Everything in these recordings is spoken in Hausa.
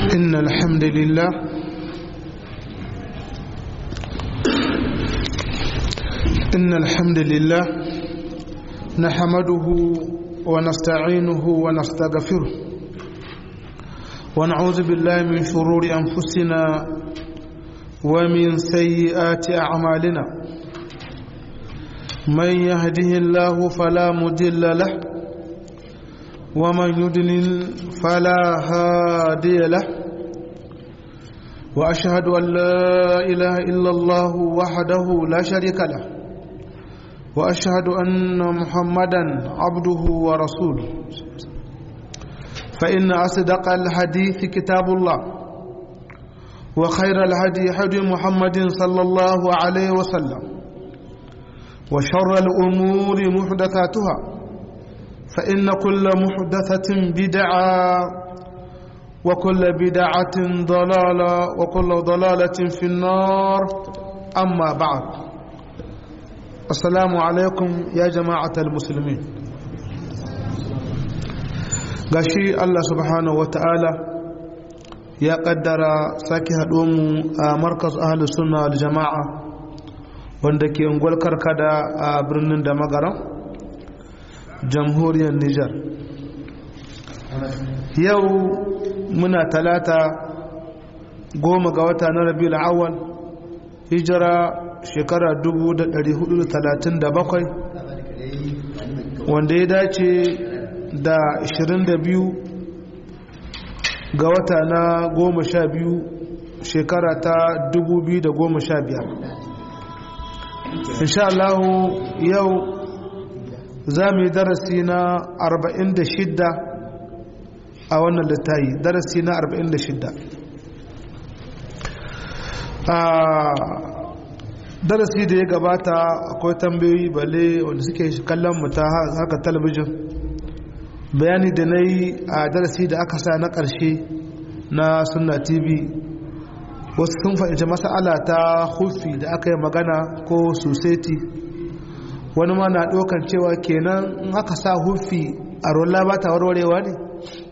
إن الحمد لله إن الحمد لله نحمده ونستعينه ونستغفره ونعوذ بالله من شرور أنفسنا ومن سيئات أعمالنا من يهده الله فلا مضل له ومن يضلل فلا هادي له واشهد ان لا اله الا الله وحده لا شريك له واشهد ان محمدا عبده ورسوله فان اصدق الحديث كتاب الله وخير الهدي هدي محمد صلى الله عليه وسلم وشر الامور محدثاتها فإن كل محدثة بدعة وكل بدعة ضلالة وكل ضلالة في النار أما بعد السلام عليكم يا جماعة المسلمين gashi Allah subhanahu wa ta'ala ya kaddara sake haɗuwanmu a markas ahalus sunna wal jama'a wanda ke ungwal karkada a birnin da magaran jamhuriyar Nijar. Yau muna talata goma ga wata na rabi awal hijira shekara 437 wanda ya dace da 22 ga wata na goma sha biyu shekara ta 2015 insha Allah yau za mu yi darasi na 46 a wannan littayi darasi na 46 a darasi da ya gabata akwai tambayoyi bale wanda suke kallon mu ta haka talabijin bayani da na yi a darasi da aka sa na ƙarshe na sunna tv wasu sun fahimci mas'ala ta hufi da aka yi magana ko society wani ma na ɗaukan cewa kenan in aka sa hufi a rola ba ta warwarewa ne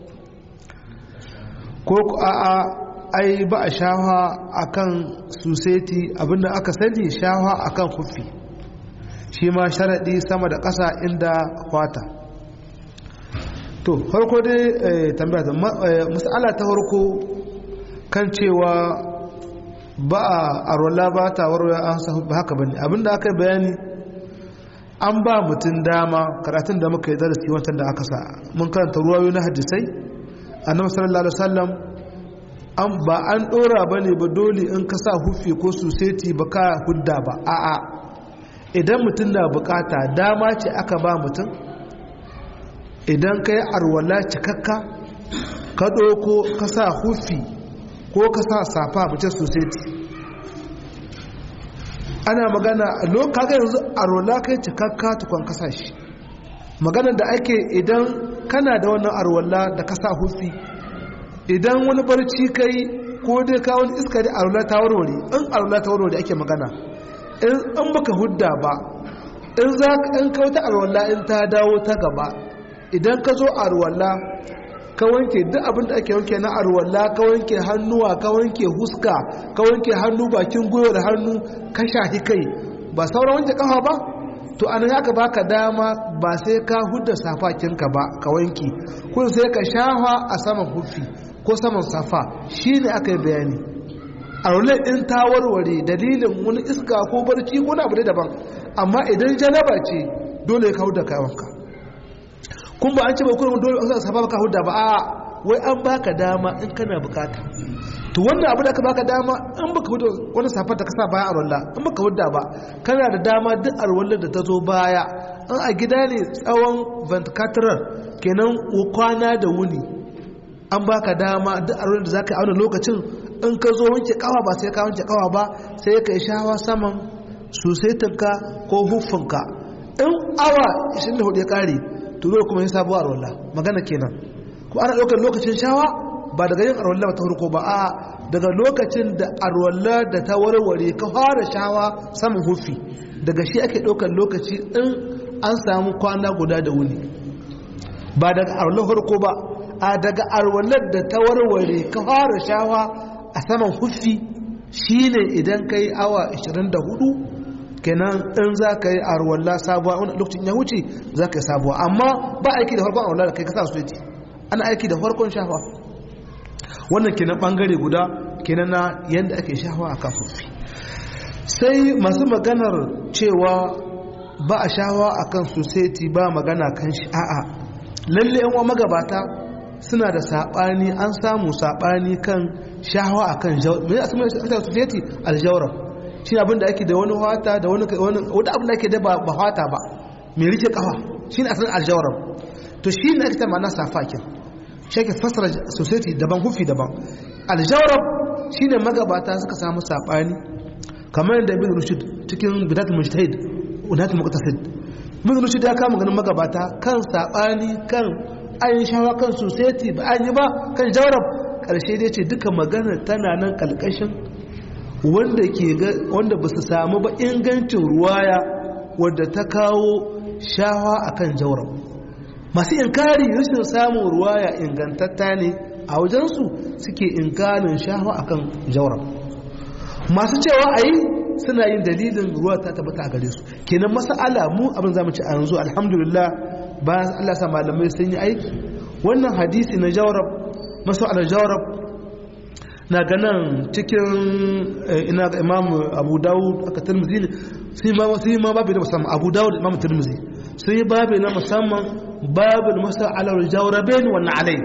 ko a'a ai ba a shawa akan suseti abinda aka sani shawa akan hufi shi ma sharaɗi sama da ƙasa inda kwata to farko dai tambaya mas'ala ta farko kan cewa ba a rola ba ta warwarewa an sa ba haka bane abinda aka bayani an ba mutum dama karatun da muka yi darasi wancan da aka sa mun karanta ruwayo na hadisai annabi sallallahu alaihi wasallam an ba an dora bane ba dole in ka sa hufi ko suseti ba ka hudda ba a'a idan mutum na bukata dama ce aka ba mutum idan ka yi arwala cikakka ka ɗauko ka sa hufi ko ka sa safa mace suseti ana magana kaga yanzu a rola kai cikakka tukon kasa shi maganar da ake idan kana da wannan arwalla da kasa hufi idan wani barci kai ko dai ka wani iska da arwalla ta warware in arwalla ta warware ake magana in baka hudda ba in za ka in ka wata arwalla in ta dawo ta gaba idan ka zo arwalla ka wanke duk abin da ake wanke na arwalla ka wanke hannuwa ka wanke huska ka wanke hannu bakin gwiwar hannu ka shahi kai ba sauran wanke kafa ba to anan aka baka dama ba sai ka hudda safakinka ba ka wanke kun sai ka shafa a saman hufi ko saman safa shine aka yi bayani arwalla in ta warware dalilin wani iska ko barci ko abu daban amma idan janaba ce dole ka hudda kayanka kun ba an ce ba kuma dole an safa baka hudda ba a wai an baka dama in kana bukata to wannan abu da aka baka dama in baka hudda wani safar da ka sa baya a rolla in baka hudda ba kana da dama duk a rollar da ta zo baya in a gida ne tsawon 24 kenan kwana da wuni an baka dama duk a rollar da zaka yi auna lokacin in ka zo wanke kawa ba sai ka wanke kawa ba sai ka yi shawa saman susaitinka ko huffinka in awa 24 ya kare to dole kuma yin sabuwar arwallah magana kenan ko ana ɗaukar lokacin shawa ba daga yin arwallah ta farko ba a daga lokacin da arwallah da ta warware ka fara shawa saman hufi daga shi ake ɗaukar lokaci in an samu kwana guda da wuni ba daga arwallah farko ba a daga arwalar da ta warware ka fara shawa a saman huffi shine idan ka yi awa 24 kenan in za ka yi arwalla sabuwa wani lokacin ya wuce za ka yi sabuwa amma ba aiki da farkon arwalla da kai kasa su ana aiki da farkon shafa wannan kenan bangare guda kenan na yadda ake shafa a kan huffi sai masu maganar cewa ba a shawa a kan society ba magana kan shi a'a lalle yan magabata suna da saɓani an samu saɓani kan shawa a kan society aljawar shi abin da ake da wani wata da wani wata abin da ake da ba wata ba mai rike kawa shi ne asalin aljawar to shi ne ake ta ma'ana safakin shi ake fasara society daban hufi daban aljawar shi ne magabata suka samu saɓani kamar yadda ibn rushd cikin bidatul mujtahid unatul muqtasid ibn rushd ya kama ganin magabata kan sabani kan ayin shawa kan society ba an yi ba kan jawrab karshe dai ce duka magana tana nan kalkashin wanda ke ga wanda ba su samu ba ingancin ruwaya wadda ta kawo shawa akan jawrab masu inkari rashin samun ruwaya ingantatta ne a wajensu suke inkarin shawa akan jawrab masu cewa a yi suna yin dalilin ruwa ta tabbata a gare su kenan masala mu abin zamu ci a yanzu alhamdulillah bayan Allah sa malamai sun yi aiki wannan hadisi na jawrab masu ala jawrab na ganin cikin ina ga imam abu dawud aka tirmizi ne sai ma sai ma babu na musamman abu dawud imam tirmizi sai babu na musamman babu masu ala jawrabain wannan alai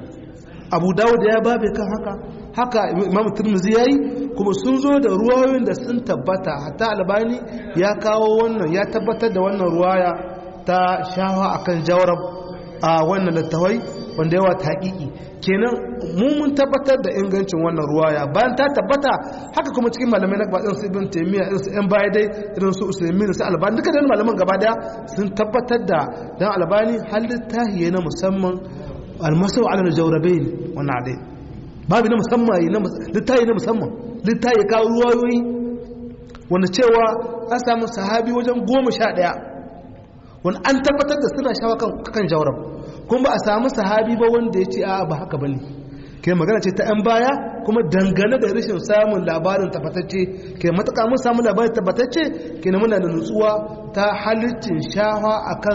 abu dawud ya babu kan haka haka imam turmuzi ya yi kuma sun zo da ruwayoyin da sun tabbata hatta albani ya kawo wannan ya tabbatar da wannan ruwaya ta shawa akan jawarab a wannan littawai wanda yawa ta haƙiƙi kenan mu mun tabbatar da ingancin wannan ruwaya bayan ta tabbata haka kuma cikin malamai na gabaɗin su ibn taimiyya irin su yan baya dai irin su usaimin su albani duka da malaman gaba daya sun tabbatar da dan albani har littahi na musamman almasu ala jawrabain wannan dai babu na musamman littayi na musamman littayi kawo ruwayoyi wanda cewa an samu sahabi wajen goma sha ɗaya wani an tabbatar da suna shawa kan jawarab kuma ba a samu sahabi ba wanda ya ce a ba haka ba ne ke magana ce ta 'yan baya kuma dangane da rashin samun labarin tabbatacce ke matuƙa mun samu labarin tabbatacce ke muna da nutsuwa ta halittin shawa akan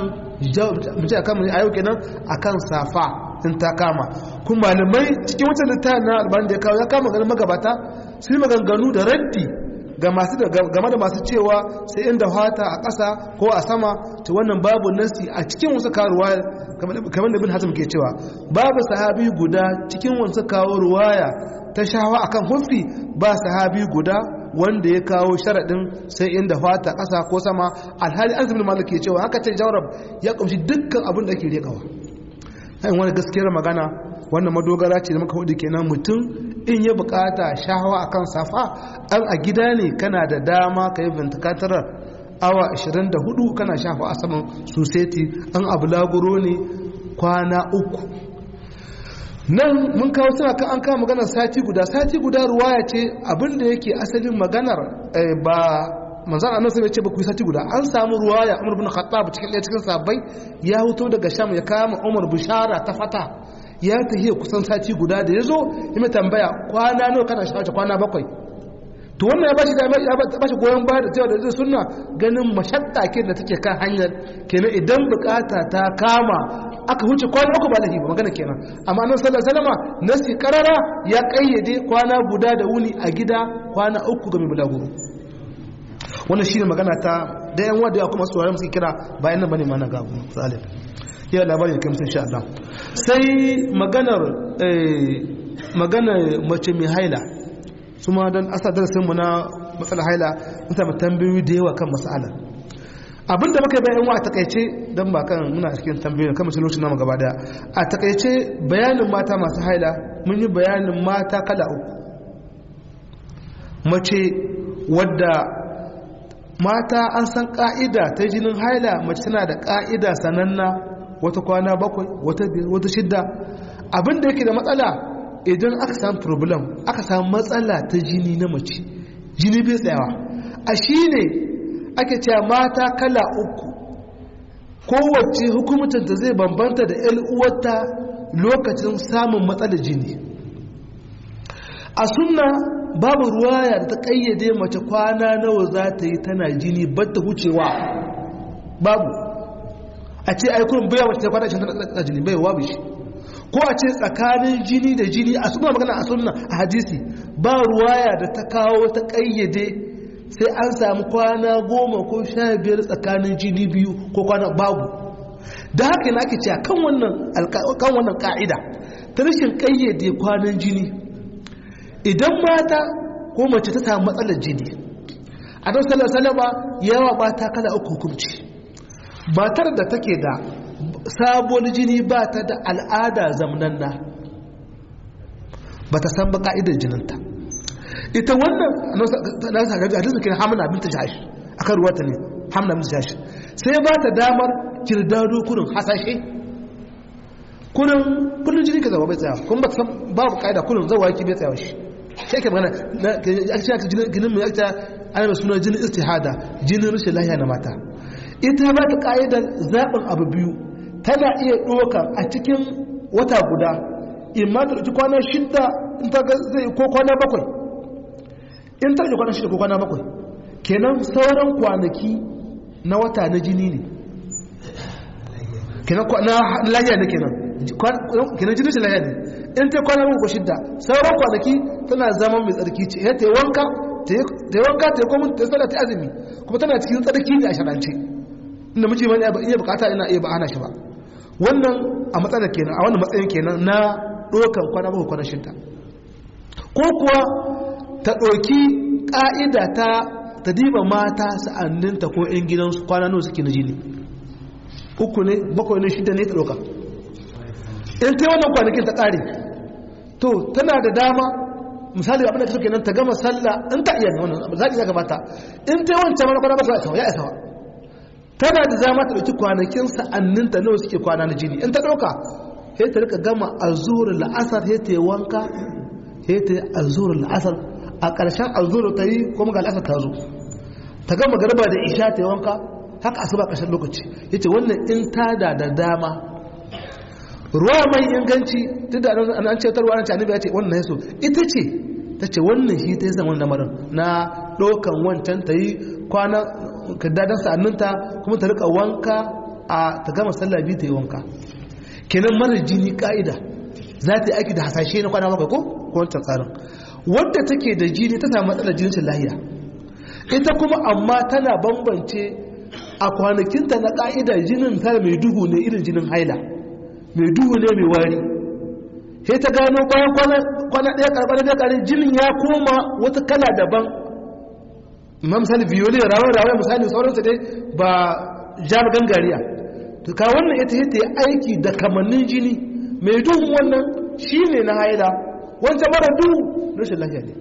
akan ayo kenan akan safa in ta kama kuma malamai cikin wata littafin na albani da ya kawo ya kama ganin magabata su yi maganganu da raddi ga masu game da masu cewa sai inda fata a ƙasa ko a sama ta wannan babu nasi a cikin wasu karuwa kamar da bin hazm ke cewa babu sahabi guda cikin wasu kawo ruwaya ta shawa akan hufi ba sahabi guda wanda ya kawo sharaɗin sai inda fata ƙasa ko sama alhali an zubin malik ke cewa haka ce jawarab ya ƙamshi dukkan abin da ake riƙawa hain wani gaskiyar magana wannan madogara ce da muka hudu kenan mutum in ya bukata shahawa akan safa an a gida ne kana da dama ka yi ventikatar awa 24 kana shafa a saman suseti an abu laguro ne kwana uku nan mun kawo suna kan an kawo maganar sati guda sati guda ruwaya ce abinda yake asalin maganar ba manzan annan sai ce ba ku yi sati guda an samu ruwaya umar bin khattab cikin ɗaya cikin sabbai ya huto daga sham ya kama umar bishara ta fata ya tafiya kusan sati guda da ya zo ya mai tambaya kwana nawa kana shawarci kwana bakwai to wannan ya bashi ya bashi goyon baya da cewa da zai sunna ganin mashakka ke da take kan hanyar kenan idan bukata ta kama aka huce kwana uku ba lahi ba magana kenan amma nan sallallahu alaihi wasallama nasi karara ya kayyade kwana guda da wuni a gida kwana uku ga mai bulaguro wannan shine magana ta da yan wanda ya kuma tsoron suke kira bayan nan bane mana gabu salim ya labari da kamsin sha Allah sai maganar maganar mace mai haila su ma don asa darasin mu na matsala haila mutane tambayoyi da yawa kan mas'ala abinda muka bayan wa a takaice don ba kan muna cikin tambayoyi kan mace lokacin namu gaba daya a takaice bayanin mata masu haila mun yi bayanin mata kala uku mace wadda mata an san ka'ida ta jinin haila mace tana da ka'ida sananna wata kwana bakwai wata biyar wata shidda abinda yake da matsala idan aka samu problem aka samu matsala ta jini na mace jini bai tsayawa a shi ne ake cewa mata kala uku kowace hukumtanta zai bambanta da yan uwarta lokacin samun matsalar jini a sunna babu ruwaya da ta kayyade mace kwana nawa za ta yi tana jini batta wucewa babu a ce aikun baya mace ta kwana shi tana jini bai wabu shi ko a ce tsakanin jini da jini a suna magana a sunna a hadisi ba ruwaya da ta kawo ta kayyade sai an samu kwana goma ko sha biyar tsakanin jini biyu ko kwana babu da haka yana ake cewa kan wannan ka'ida ta rashin kayyade kwanan jini idan mata ko mace ta samu matsalar jini a don salama yawa mata kala uku hukunci matar da take da sabon jini ba ta da al'ada zamnanna ba ta san ba ka'idar jininta ita wannan na sagaji a duk kira hamna binta jashi a kan ruwata ne hamna binta jashi sai ba ta damar kirdado kurin hasashe kurin kullum jini ka zama bai tsaya kuma ba ta san babu ka'ida kurin zawa yake bai tsaya shi sai ke magana na aka jinin mai yakta ana mai suna jinin istihada jinin rashin lahiya na mata ita ba ta ka'idar zaɓin abu biyu tana iya ɗoka a cikin wata guda in ma ta ɗauki kwana shidda in ta zai ko kwana bakwai in ta ɗauki kwana shidda ko kwana bakwai kenan sauran kwanaki na wata na jini ne kenan na lahiya ne kenan kenan jinin shi lahiya ne in ta kwana bakwai ko shidda sauran kwanaki tana zama mai tsarki ce ya ta yi wanka ta yi wanka ta yi komin ta yi tsada ta azumi kuma tana cikin tsarki ne a sharance inda miji mani iya bukata ina iya ba hana shi ba wannan a matsalar kenan a wannan matsayin kenan na ɗaukan kwana bakwai kwana shidda ko kuwa ta ɗauki ƙa'ida ta ta diba mata sa'anninta ko 'yan gidansu kwana nawa suke na jini uku ne bakwai ne shidda ne ta ɗauka in ta wannan kwanakin ta ƙare to tana da dama misali abin da ta suke nan ta gama sallah in ta iya ne wannan zaɓi ya gabata in ta yi wancan mana kwana bakwai ya isa wa tana da zama ta ɗauki kwanakin sa'anninta nawa suke kwana na jini in ta ɗauka sai ta rika gama azur la'asar sai ta yi wanka sai ta yi azur la'asar a ƙarshen azur ta yi kuma ga la'asar ta zo ta gama garba da isha ta yi wanka haka asuba ƙarshen lokaci ya ce wannan in ta da da dama ruwa mai inganci duk da an ce tarwa an ce annabi ya ce wannan yaso ita ce ta ce wannan shi ta yi zama lamarin na ɗaukan wancan ta yi kwana kaddadan sa'anninta kuma ta rika wanka a ta gama sallah biyu ta yi wanka kenan mara jini ka'ida za ta yi aiki da hasashe na kwana bakwai ko wancan tsarin wadda take da jini ta samu matsalar jinin lahiya ita kuma amma tana bambance a kwanakinta na ka'ida jinin ta mai duhu ne irin jinin haila mai duhu ne mai wari sai ta gano bayan kwana ɗaya karɓar da ƙarin jinin ya koma wata kala daban ma misali violi rawar rawar misali sauransu dai ba jami gangariya to ka wannan ita ita ya aiki da kamannin jini mai duhun wannan shi ne na haila wancan mara duhu rashin lafiya ne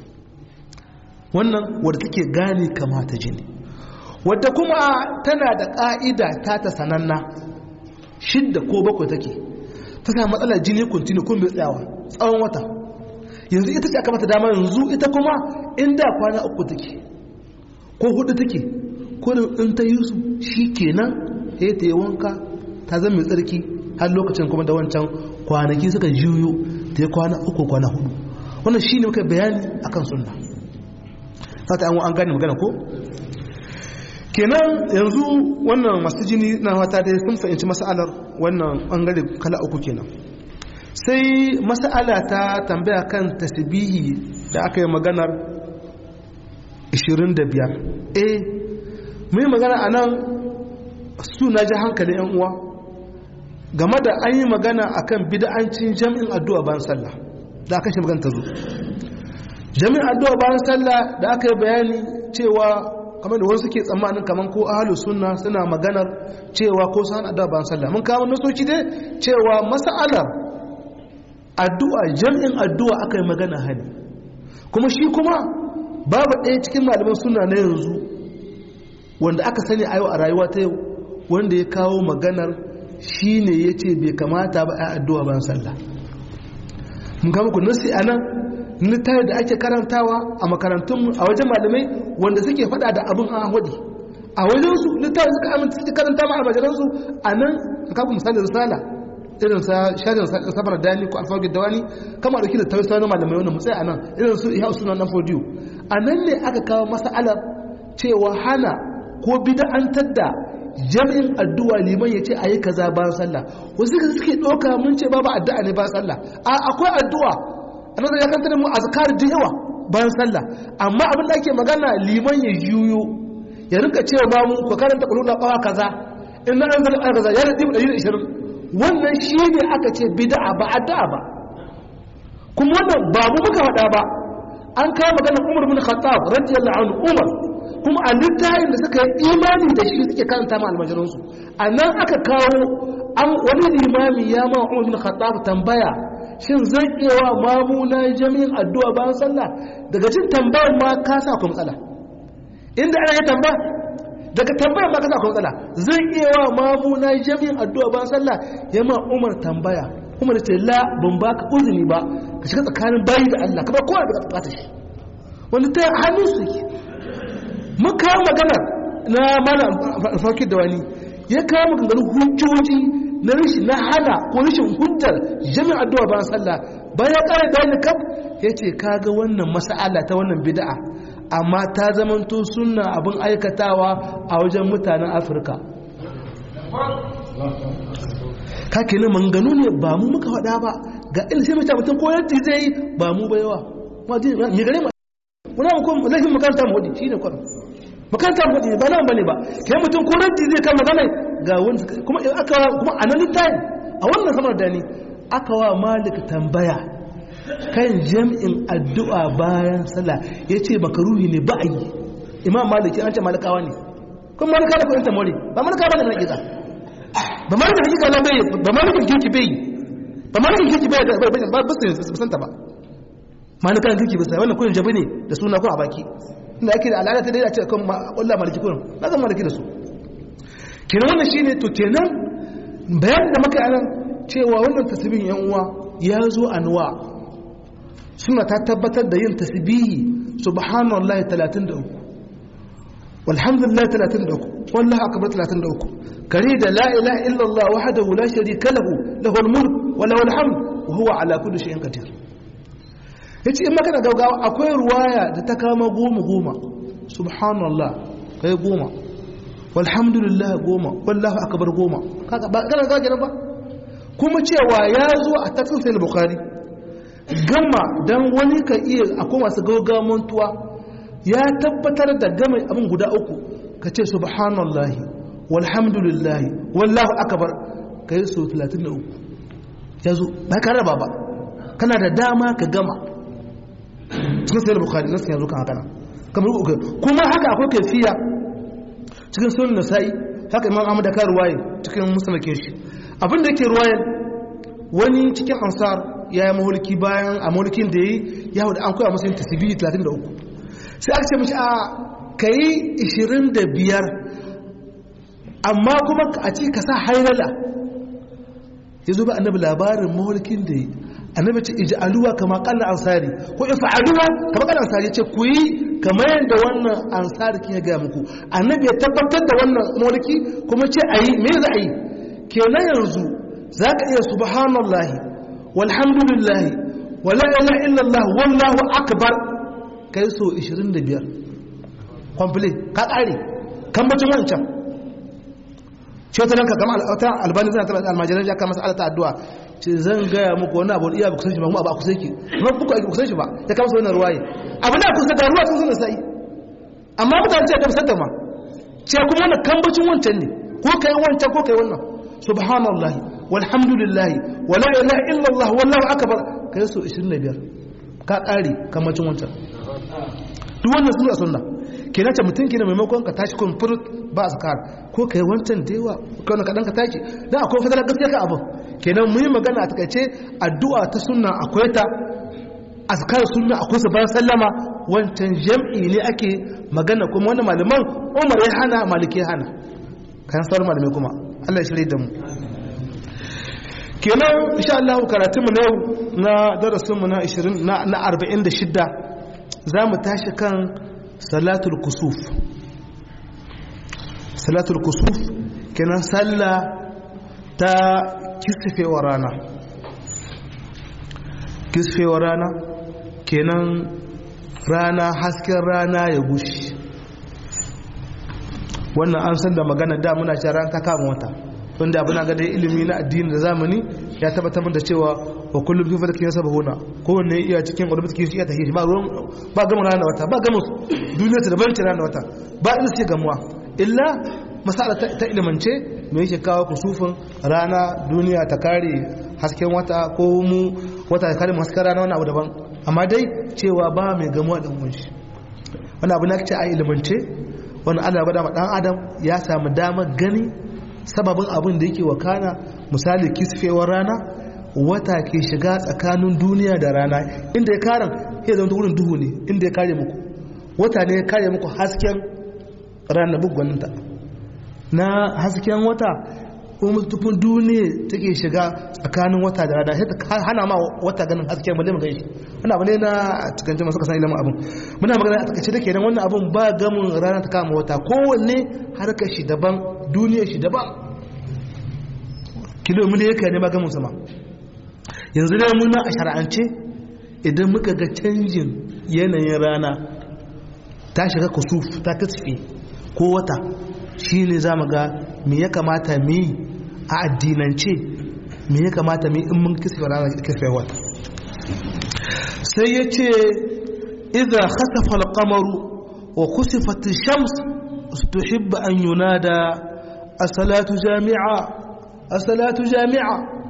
wannan wadda take gane kamata jini wadda kuma tana da ƙa'ida ta ta sananna shidda ko bakwai take ta sa matsalar jini kuntini kun bai tsayawa tsawon wata yanzu ita ce aka mata dama yanzu ita kuma inda kwana uku take ko hudu take ko in ta yi su shi kenan ya ta yi wanka ta zama mai tsarki har lokacin kuma da wancan kwanaki suka juyo ta yi kwana uku kwana hudu wannan shi ne muka bayani akan sunna sata an gane magana ko kenan yanzu wannan masu jini na wata dai sun fahimci mas'alar wannan bangare kala uku kenan sai mas'ala ta tambaya kan tasbihi da aka yi maganar 25 eh mun yi magana a nan su na ji hankali yan uwa game da an yi magana akan bid'ancin jami'in addu'a bayan sallah da aka shi magana ta zo jami'in addu'a bayan sallah da aka yi bayani cewa kamar da wasu suke tsammanin kamar ko ahlus sunna suna maganar cewa ko san addu'a bayan sallah mun kawo nasoci dai cewa mas'alar addu'a jami'in addu'a aka yi magana hali kuma shi kuma babu ɗaya cikin malaman suna na yanzu wanda aka sani a yau a rayuwa ta yau wanda ya kawo maganar shi ne ya ce bai kamata ba a addu'a bayan sallah mun kama ku nasi a nan littafi da ake karantawa a makarantunmu a wajen malamai wanda suke faɗa da abin an hudi a wajensu littafi suka amince suke karanta ma almajiransu a nan ka kafa misali risala irin sa sharin sabar dani ko alfawar dawani kama dauki da tawisa na malamai wannan mutsaya anan irin su iya sunan nan fodiyo anan ne aka kawo mas'alar cewa hana ko bid'antar da jami'in addu'a liman ya ce a yi kaza bayan sallah wasu ka suke ɗauka mun ce babu addu'a ne bayan sallah a akwai addu'a a nan ya kanta da mu azkar da yawa bayan sallah amma abin da ake magana liman ya juyo ya rinka cewa ma mu ko karanta kullu na kawa kaza in na an zama kaza ya radi 120 wannan shi ne aka ce bid'a ba addu'a ba kuma wannan ba mu muka faɗa ba an kawo maganar Umar bin Khattab radiyallahu anhu Umar kuma a littafin da suka yi imani da shi suke karanta ma almajiransu a nan aka kawo an wani limami ya ma Umar bin Khattab tambaya shin zan iya wa mamuna jami'in addu'a bayan sallah daga cin tambayar ma ka sa ku matsala inda ana yi tambaya daga tambayar ma ka sa ku matsala zan iya wa mamuna jami'in addu'a bayan sallah ya ma Umar tambaya Umar ce la ban baka uzuri ba ka shiga tsakanin bayi da Allah kamar kowa da bukata shi wani ta hannun su yake mun kawo maganar na mana alfarki da wani ya kawo maganganun hujjoji na rashin na hana ko rashin hujjar jami'ar addu'a bayan sallah bayan ya kare bayani kaf ya ce kaga wannan mas'ala ta wannan bid'a amma ta zamanto sunna abin aikatawa a wajen mutanen afirka ka kenan manganu ne ba mu muka faɗa ba ga ina sai mutum mutum ko yadda zai yi ba mu ba yawa ma gare mu wani abu kuma laifin makaranta mu hudu shi ne kwanan makaranta mu hudu ba nan ba ne ba kai mutum ko ranti zai kama magana ga wani kuma aka kuma a nan littafi a wannan samar da ni aka wa malik tambaya kan jam'in addu'a bayan sallah ya ce makaruhi ne ba a yi imam maliki an ce malikawa ne kuma malika da kudin tamori ba malika ba ne na hakika ba malika hakika na bai ba malika kirki bai ba malika kirki bai ba ba ba santa ba malika kirki bai wannan kudin jabi ne da suna ko a baki inda ake da al'ada ta dai a ce kan wallah maliki kudin na zan maliki da su kenan wannan shine to kenan bayan da muka anan cewa wannan tasbihin yan uwa ya zo anwa suna ta tabbatar da yin tasbihi subhanallahi 33 walhamdulillahi 33 wallahi akbar 33 kare da la ilaha illallah wahdahu la sharika lahu lahul mulk wa lahul hamd wa huwa ala kulli shay'in qadir yace in maka da gaugawa akwai ruwaya da ta kama goma goma subhanallah kai goma walhamdulillah goma wallahu akbar goma kaga ba kana ga ba kuma cewa ya zo a tafsir sai bukhari gama dan wani ka iya akwai masu gaugawa mantuwa ya tabbatar da gama abin guda uku ka ce subhanallahi walhamdulillahi wallahu akbar kai so 33 ya zo ba ka raba ba kana da dama ka gama cikin sai bukhari nasu yanzu kan haka nan kamar uku kuma haka akwai kaifiya cikin sunan nasa'i haka imam ahmad da ka ruwaye cikin musulake shi abin da yake ruwayen wani cikin ansar ya yi mahulki bayan a mahulkin da ya yi ya hudu an koya musu yin tasbihi 33 sai aka ce mashi a ka yi 25 amma kuma a ci ka sa hairala ya zo ba annabi labarin mahulkin da ya yi annabi ce iji aluwa kama kalla ansari ko ifa aluwa kama kalla ansari ce ku yi kamar yadda wannan ansari kin ya gaya muku annabi ya tabbatar da wannan mulki kuma ce a yi me za a yi kenan yanzu za ka iya subhanallahi walhamdulillahi wala ilaha illallah wallahu akbar kai so 25 complete ka kare kan bacin wancan ce wata nan ka gama albani zana tara almajiran ya kama sa'alata addu'a ce zan gaya muku wani abu iya ba kusan shi ba kuma ba kusan ki kuma buku ake kusan shi ba ya kama sa wannan ruwaye abu na kusa da ruwa sun suna sa'i amma mutane ce gamsar da ma ce kuma wannan kambacin wancan ne ko kai wancan ko kai wannan subhanallahi walhamdulillahi wala ilaha illallah wallahu akbar kai so 25 ka kare kambacin wancan duk wannan suna sunna kenan ta mutum kenan maimakon ka tashi kun furut ba azkar ko kai wancan da yawa ko na kadan ka tashi dan akwai fadala gaskiya ka abu kenan mu yi magana a takaice addu'a ta sunna akwai ta azkar sunna akwai su bayan sallama wancan jam'i ne ake magana kuma wannan malaman Umar ya hana Maliki ya hana kan sauran malamai kuma Allah ya shirye da mu kenan insha Allah karatun mu na yau na darasin mu na 20 na 46 zamu tashi kan salatul kusuf salatul kusuf kenan sallah ta kisfewar rana kisfewar rana kenan rana hasken rana ya gushi wannan an san da magana da muna cewa ran ta kama wata wanda abin ga dai ilimi na addini da zamani ya tabbatar da cewa wa kullum fi fadkin sabahuna kowanne iya cikin wani fadkin shi ya tafi ba ruwan ba gama rana wata ba gama duniya ta daban ce rana wata ba inda suke gamuwa illa masala ta ilimance me yake kawo kusufin rana duniya ta kare hasken wata ko mu wata ta kare mu hasken rana wani abu daban amma dai cewa ba mai gamuwa da mun shi wani abu na ce a ilimance wani ana bada ma dan adam ya samu damar gani sababin abin da yake wakana misali kisfewar rana wata ke shiga tsakanin duniya da rana inda ya karan ya zama wurin duhu ne inda ya kare muku wata ne ya kare muku hasken rana bugwaninta na hasken wata kuma tufin duniya take shiga tsakanin wata da rana sai ta hana ma wata ganin hasken balle mu gaishe wannan abu ne na cikin jama'a suka san ilimin abin muna magana a takaice da kenan wannan abin ba gamin rana ta kama wata kowanne harkar shi daban duniya shi daban kilomita yake ne ba gamin sama yanzu ne muna a shara'ance idan muka ga canjin yanayin rana ta shiga kusuf ta kasfe ko wata shi ne za mu ga me ya kamata mu yi a addinance me ya kamata mu yi in mun kisfe rana kisfe wata sai ya ce idza khasafa al-qamaru wa kusifat ash-shams tuhibbu an yunada as-salatu jami'a as-salatu jami'a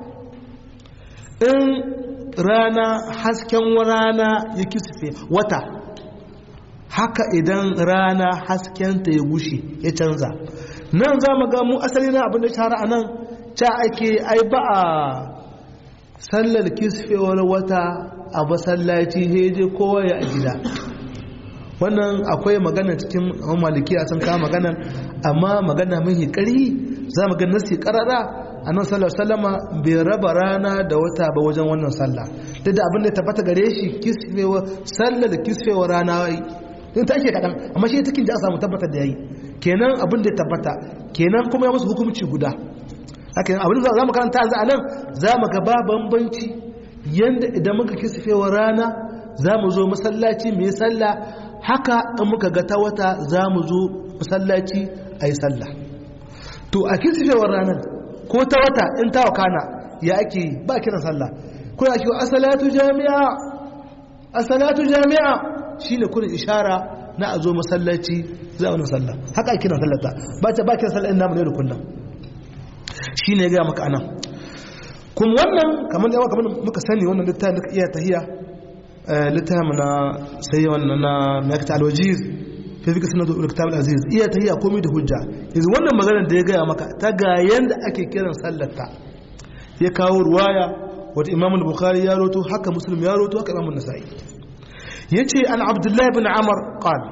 in rana hasken rana ya kisfe wata haka idan rana haskenta ya gushe ya canza nan za mu ga mu asali na abin da shahara a nan ca ake ai ba a sallar kisfewar wata a masallaci heje kowa ya a gida wannan akwai magana cikin maliki a sun kama magana amma magana mai ƙari za mu ga nasi ƙarara a nan sallar sallama bai raba rana da wata ba wajen wannan sallah duk da abin da ya tabbata gare shi kisfewar sallar kisfewar rana in ta ake kaɗan amma shi takin da a samu tabbatar da ya yi kenan abin da ya tabbata kenan kuma ya musu hukumci guda haka abin da za mu karanta a nan za mu ga ba bambanci yadda idan muka kisfewa rana za mu zo masallaci mai sallah haka in muka ga ta wata za mu zo masallaci a yi sallah to a kisfewar ranar ko ta wata in ta wakana ya ake ba kiran sallah kuna ake asalatu jami'a asalatu jami'a shine kurin ishara na a zo masallaci za a sallah haka ake kiran sallata ba ta ba kiran sallah in namu ne da kullum shine ya ga maka anan kuma wannan kamar da kamar muka sani wannan littafin da iya tahiya littafin na sai wannan na makta alwajiz fi fi kasance da kitab aziz iya tahiya komai da hujja yanzu wannan maganar da ya gaya maka ta ga yanda ake kiran sallata ya kawo ruwaya wata imam al-bukhari ya roto haka muslim ya roto haka imam an-nasa'i yace an abdullahi ibn amr qala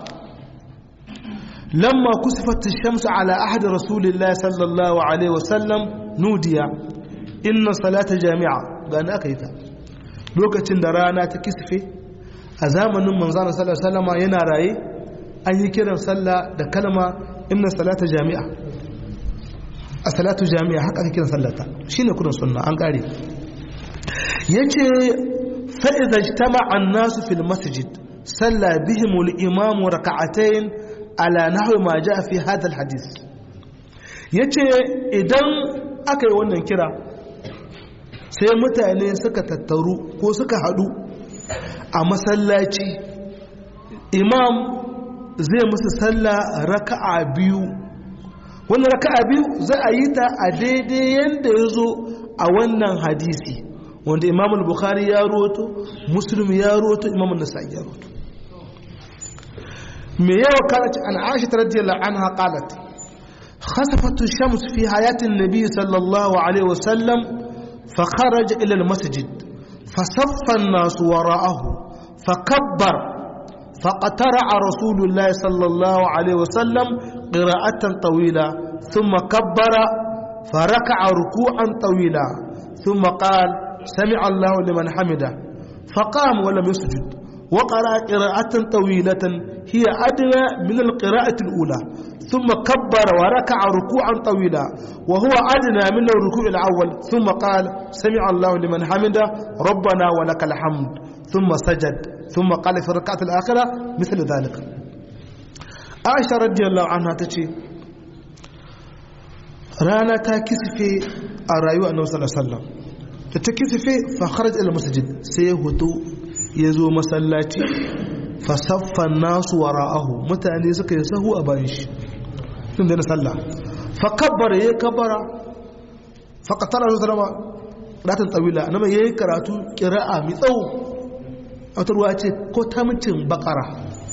lamma kusifat ash-shamsu ala ahdi rasulillahi sallallahu alaihi wasallam nudiya inna salata jami'a gani aka yi ta lokacin da rana ta kisfe a zamanin manzana sallallahu alaihi wasallam yana raye an yi kiran sallah da kalma inna salata jami'a a salatu jami'a haka aka kiran sallata shine kudin sunna an kare yace fa idza ijtama'a an-nasu fil masjid salla bihim al-imam rak'atayn ala nahwi ma jaa fi hadha al-hadith yace idan aka yi wannan kira sai mutane suka tattaru ko suka hadu a masallaci imam zai musu sallah raka'a biyu wannan raka'a biyu za a yi ta a daidai yadda ya zo a wannan hadisi wanda imam al-bukhari ya roto muslim ya roto imam an-nasa'i ya roto me yawa kanat an aisha radiyallahu anha qalat khasafat ash-shams fi hayati an-nabi sallallahu alaihi wasallam fa kharaja ila al-masjid فصف الناس وراءه فكبر فقترع رسول الله صلى الله عليه وسلم قراءة طويلة ثم كبر فركع ركوعا طويلا ثم قال سمع الله لمن حمده فقام ولم يسجد وقرأ قراءة طويلة هي أدنى من القراءة الأولى ثم كبر وركع ركوعا طويلا وهو أدنى من الركوع الأول ثم قال سمع الله لمن حمده ربنا ولك الحمد ثم سجد ثم قال في الركعة الآخرة مثل ذلك عائشة رضي الله عنها تشي رانا تاكسفي الرأيوة النبي صلى الله عليه وسلم تاكسفي فخرج إلى المسجد سيهتو يزو مسلاتي fasaffa nasu wara'ahu mutane suka yi sahu a bayan shi tun da na sallah fa kabbara yayi kabbara fa qatala su salama ratan tawila nama yayi karatu qira'a mi tsawo wata ruwa ce ko ta mutum bakara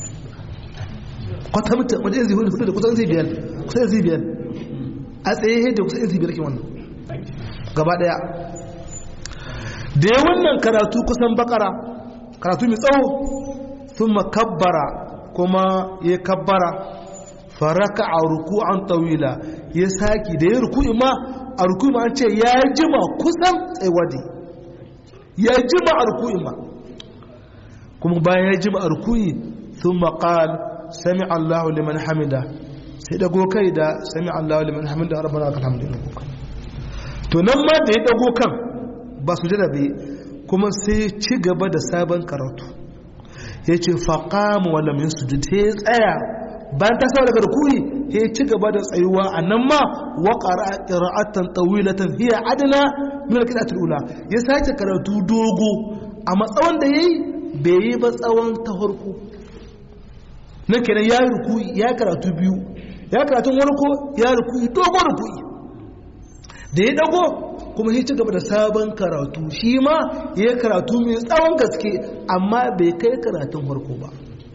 ko ta mutum wajen zai hudu da kusan zai biyar kusan zai biyar a tsaye da kusan zai biyar ke wannan gaba daya da ya wannan karatu kusan bakara karatu mai tsawo ثم كبر كما يكبر فركع ركوعا طويلا يساكي ده ركوع ما ركوع ما انت يا جماعه كسان تسيودي يا جماعه ركوع ما كما با يا جماعه ركوع ثم قال سمع الله لمن حمده sai dago kai da sami Allah liman hamida rabbana lakal hamdu to nan ma da ya dago kan ba su jada bai kuma sai ci gaba da sabon karatu ya ce faƙamu wala min su ta ya tsaya bayan ta sau daga rukuni ya ci gaba da tsayuwa a nan ma wa ƙira'atan tawilatan hiya adana min alƙidatul ula ya sake karatu dogo a matsawan da yayi bai yi ba tsawon ta farko na kenan ya rukuyi ya karatu biyu ya karatun warko ya rukuyi dogo rukuyi da ya dago kuma ya ci gaba da sabon karatu shi ma ya karatu mai tsawon gaske amma bai kai karatun farko ba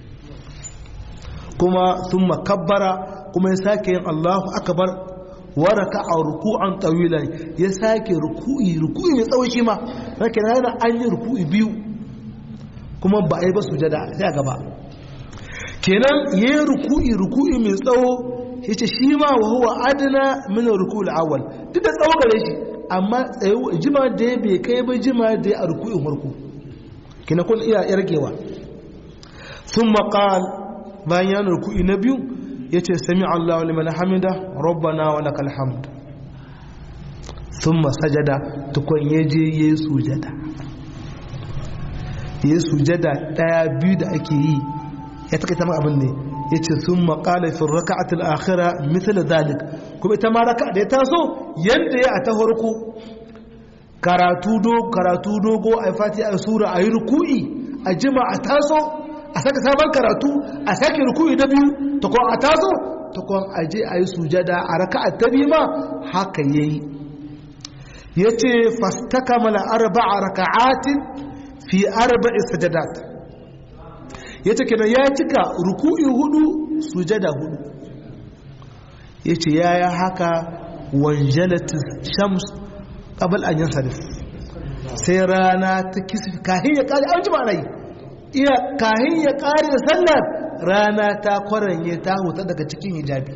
kuma sun makabbara kuma ya sake yin allahu akabar waraka a ruku'an tsawilan ya sake ruku'i ruku'i mai tsawon shi ma na kenan yana an yi ruku'i biyu kuma ba a yi ba su jada sai a gaba kenan ya yi ruku'i ruku'i mai tsawo ya ce shi ma wa huwa adana min ruku'ul awwal duk da tsawo gare shi amma jima da ya bai kai ba jima da ya a ruku'in farko kina kun iya yargewa sun maƙal bayan yana ruku'i na biyu ya ce sami Allah liman hamida rabbana wa lakal hamd sun masajada tukun ya je ya yi sujada ya yi sujada ɗaya biyu da ake yi ya taƙaita ma abin ne ya ce sun maƙala fi raka'atul akhira misali zalik kuma ita ma raka da ya taso yadda ya a ta harko karatu dogo a fati a sura a yi ruku'i a jima a taso a saka sabon karatu a sake ruku'i na biyu ta kwan a taso ta kwan a je a yi sujada a raka'a ta biyu ma haka ya yi ya ce fastaka mana arba'a raka'atin fi arba'i sajadat ya ce kenan ya cika ruku'i hudu sujada hudu ya ce ya yi haka wanjalatin shams ƙabal an yin sarif sai rana ta kisa kahin ya ƙari an jima rai iya kahin ya ƙari da sallar rana ta kwaranye ta huta daga cikin hijabi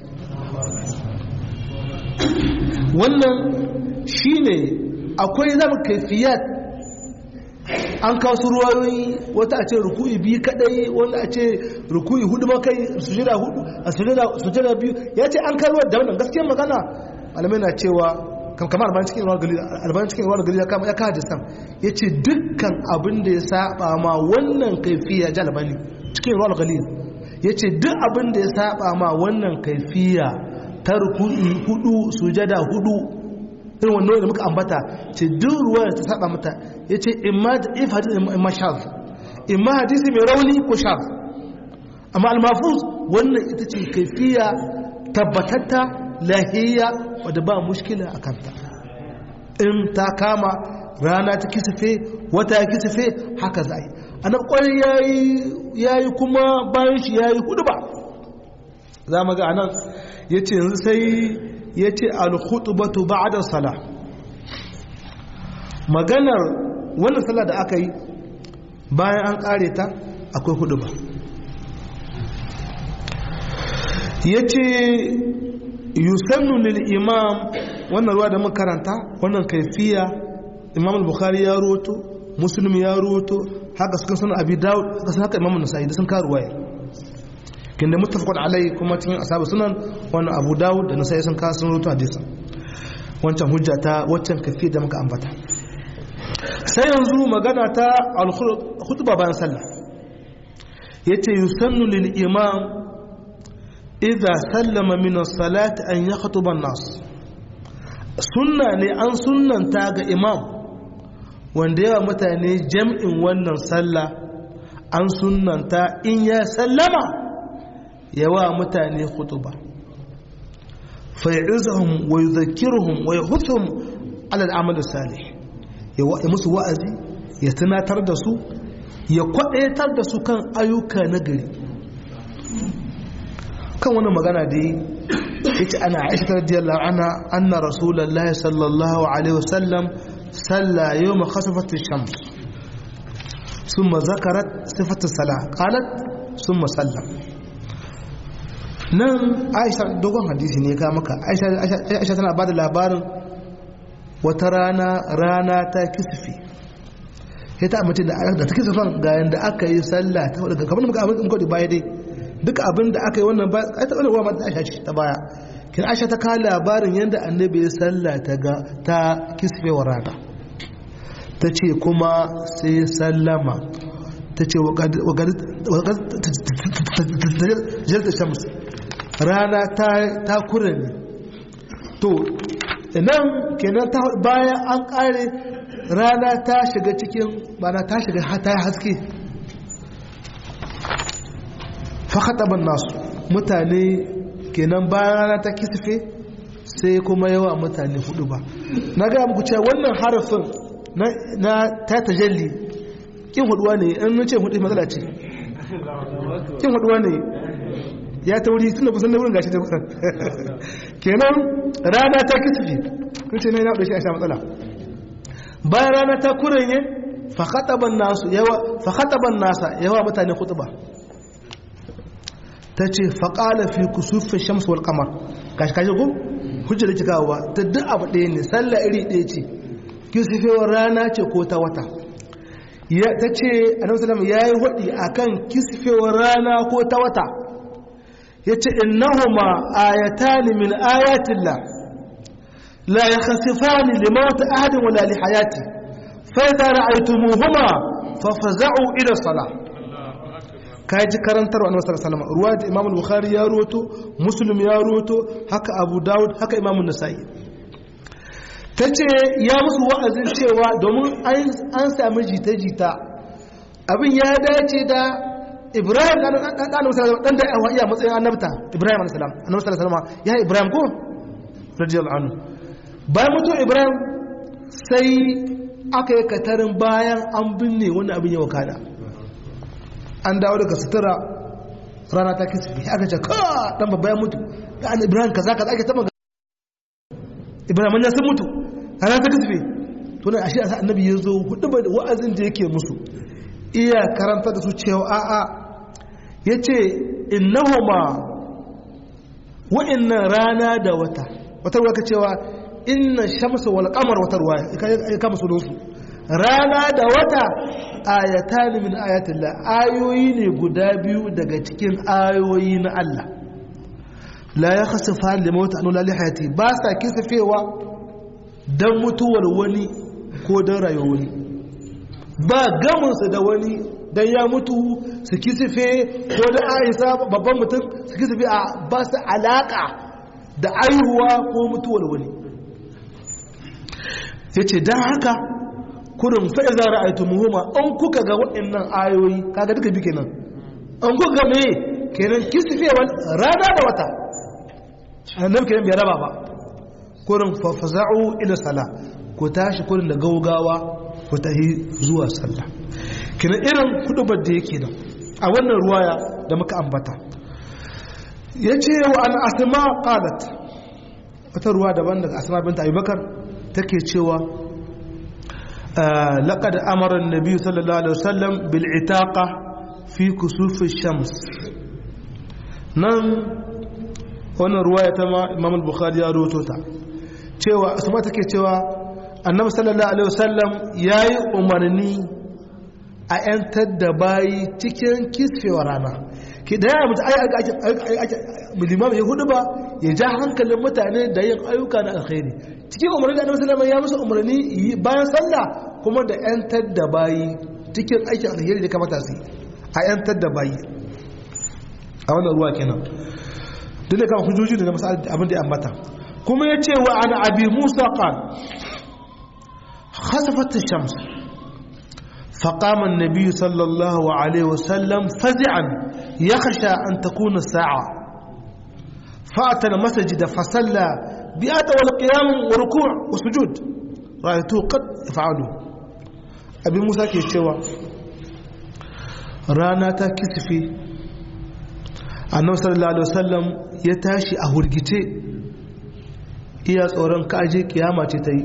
wannan shine akwai zama kaifiyat an kawo su ruwayoyi wata a ce ruku'i biyu kadai wanda a ce ruku'i hudu makai sujada hudu a sujada biyu ya ce an karuwa da wannan gaskiyar magana malamai na cewa kamar albanin cikin ruwan galila albanin cikin ruwan galila kama ya kawo da sam ya ce dukkan abin da ya saba ma wannan kaifiya ji albani cikin ruwan galila ya ce duk abin da ya saba ma wannan kaifiya ta ruku'i hudu sujada hudu irin wannan da muka ambata ce duk ruwa da ta saba mata ya ce imma da if hadisi imma shaz imma hadisi mai rauni ko shaz amma almafuz wannan ita ce kaifiya tabbatatta lahiyya wadda ba mushkila a kanta in ta kama rana ta kisafe wata ya kisafe haka za a yi annab kwarai ya yi kuma bayan shi ya yi hudu ba za mu ga anan ya ce yanzu sai ya ce alkhutubatu ba'da sala maganar wannan sallah da aka yi bayan an kare ta akwai hudu ba ya ce yusannu lil imam wannan ruwa da makaranta wannan kaifiya imam al-bukhari ya roto muslim ya roto haka suka sunan abi dawud haka sun haka imamu nasa'i da sun kawo ruwaya kin da muttafaqun alai kuma cikin ashabu sunan wannan abu dawud da nasa'i sun kawo sun rubuta hadisin wancan hujja ta waccan kafi da muka ambata sai yanzu magana ta al-khutba bayan sallah yace yusannu lil imam idza sallama min as-salati an yakhutuba an-nas sunna ne an sunnanta ga imam wanda yawa mutane jam'in wannan sallah an sunnanta in ya sallama yawa mutane khutuba fa'izuhum wa yudhakkiruhum wa yahuthuhum ala al-amal salih ya musu wa'azi ya tunatar da su ya kwadaitar da su kan ayyuka na gari kan wani magana da yi yace ana aisha radiyallahu anha anna rasulullahi sallallahu alaihi wasallam salla yawma khasafat ash-shams thumma zakarat sifat as-salah qalat thumma sallam nan aisha dogon hadisi ne ka maka aisha tana bada labarin wata rana rana ta kisfi ya ta amince da ta kisfan ga yanda aka yi sallah ta wadda kamar muka abin muka baya dai duka abin da aka yi wannan ba a ta wadda mata aisha ce ta baya kin aisha ta kawo labarin yadda annabi ya sallah ta ga ta kisfe wa rana ta ce kuma sai sallama ta ce wa shams rana ta kura ne to nan kenan bayan an kare rana ta shiga cikin bana ta shiga ta haske fakataban nasu mutane kenan bayan rana ta kisfe sai kuma yawa mutane hudu ba na ga muku cewa wannan harafin na ta tajalli kin huduwa ne an nace hudu matsala ce kin huduwa ne ya ta wuri tun da kusan na wurin gashi ta kusan kenan rana ta kisfi kun ce na yana shi a sha matsala bayan rana ta kuranye fakhataban nasu yawa fakhataban nasa yawa mutane khutba ta ce faƙala fi kusufi shamsu wal kamar gashi kashi ko hujja da kika ba ta duk abu ɗaya ne sallah iri ɗaya ce kisfewar rana ce ko ta wata ta ce annabi sallallahu ya yi waɗi akan kisfewar rana ko ta wata ya ce innahuma ayatani min ayatillah la yakhsifani li mawt ahadin wala li hayati fa idza ra'aytumuhuma fafza'u ila salah kai ji karantar wa annabi sallallahu alaihi ruwa da imam al-bukhari ya ruwato muslim ya ruwato haka abu daud haka imam an-nasa'i tace ya musu wa'azin cewa domin an sami jita-jita abin ya dace da ibrahim dan annabi sallallahu dan da iya matsayin annabta ibrahim alayhi salam annabi sallallahu alaihi ya ibrahim ko radiyallahu anhu bayan mutu ibrahim sai aka yi katarin bayan an binne wani abin ya wakana an dawo daga sutura rana ta kisa aka ce ka dan babba ya mutu da an ibrahim kaza kaza ake taba ibrahim ya sun mutu rana ta kisa to nan ashe annabi ya zo hudu da wa'azin da yake musu iya karanta da su cewa a'a ya ce innahuma wa'innan rana da wata wata ruwa ka cewa inna shamsa wal qamar wata ruwa ya kama su su rana da wata ayatan min ayatillah ayoyi ne guda biyu daga cikin ayoyi na Allah la ya khasifa li mawt an la hayati ba sa kisafewa dan mutuwar wani ko dan rayuwar wani ba gaminsu da wani dan ya mutu su kisife ko da aisa babban mutum su kisife a ba su alaka da aihuwa ko mutuwar wani ya ce don haka kurin fa'iza ra'aitu muhimma an kuka ga waɗannan ayoyi kaga duka bi kenan an kuka ga mai kenan kisifewar rana da wata annabi kenan bai raba ba kurin fafaza'u ila sala ku tashi kurin da gaugawa ku tahi zuwa sallah kina irin kudubar da yake nan a wannan ruwaya da muka ambata ya ce wa an asma qalat wata ruwa daban daga asma binta abubakar take cewa laqad amara an-nabi sallallahu alaihi wasallam bil itaqa fi kusuf shams nan wannan ruwaya ta ma imam al-bukhari ya rawaito ta cewa asma take cewa annabi sallallahu alaihi wasallam yayi umarni a 'yantar da bayi cikin kisfewa rana ke da ya mutu limam ya hudu ba ya ja hankalin mutane da yin ayyuka na alkhairi cikin umarni da annabi sallallahu ya musu umarni bayan sallah kuma da 'yantar da bayi cikin aikin alheri da kamata su a 'yantar da bayi a wannan ruwa kenan duk da kan hujjoji da masu abin da ya ambata kuma ya ce wa ana abi musa qal khasafat shams فقام النبي صلى الله عليه وسلم فزعا يخشى أن تكون الساعة فأتى المسجد فصلى بأطول القيام وركوع وسجود رأيته قد يفعله أبي موسى كيشتوى رانا تكسفي annabi sallallahu alaihi wasallam ya tashi a hurgice iya tsoron kaje kiyama ce ta yi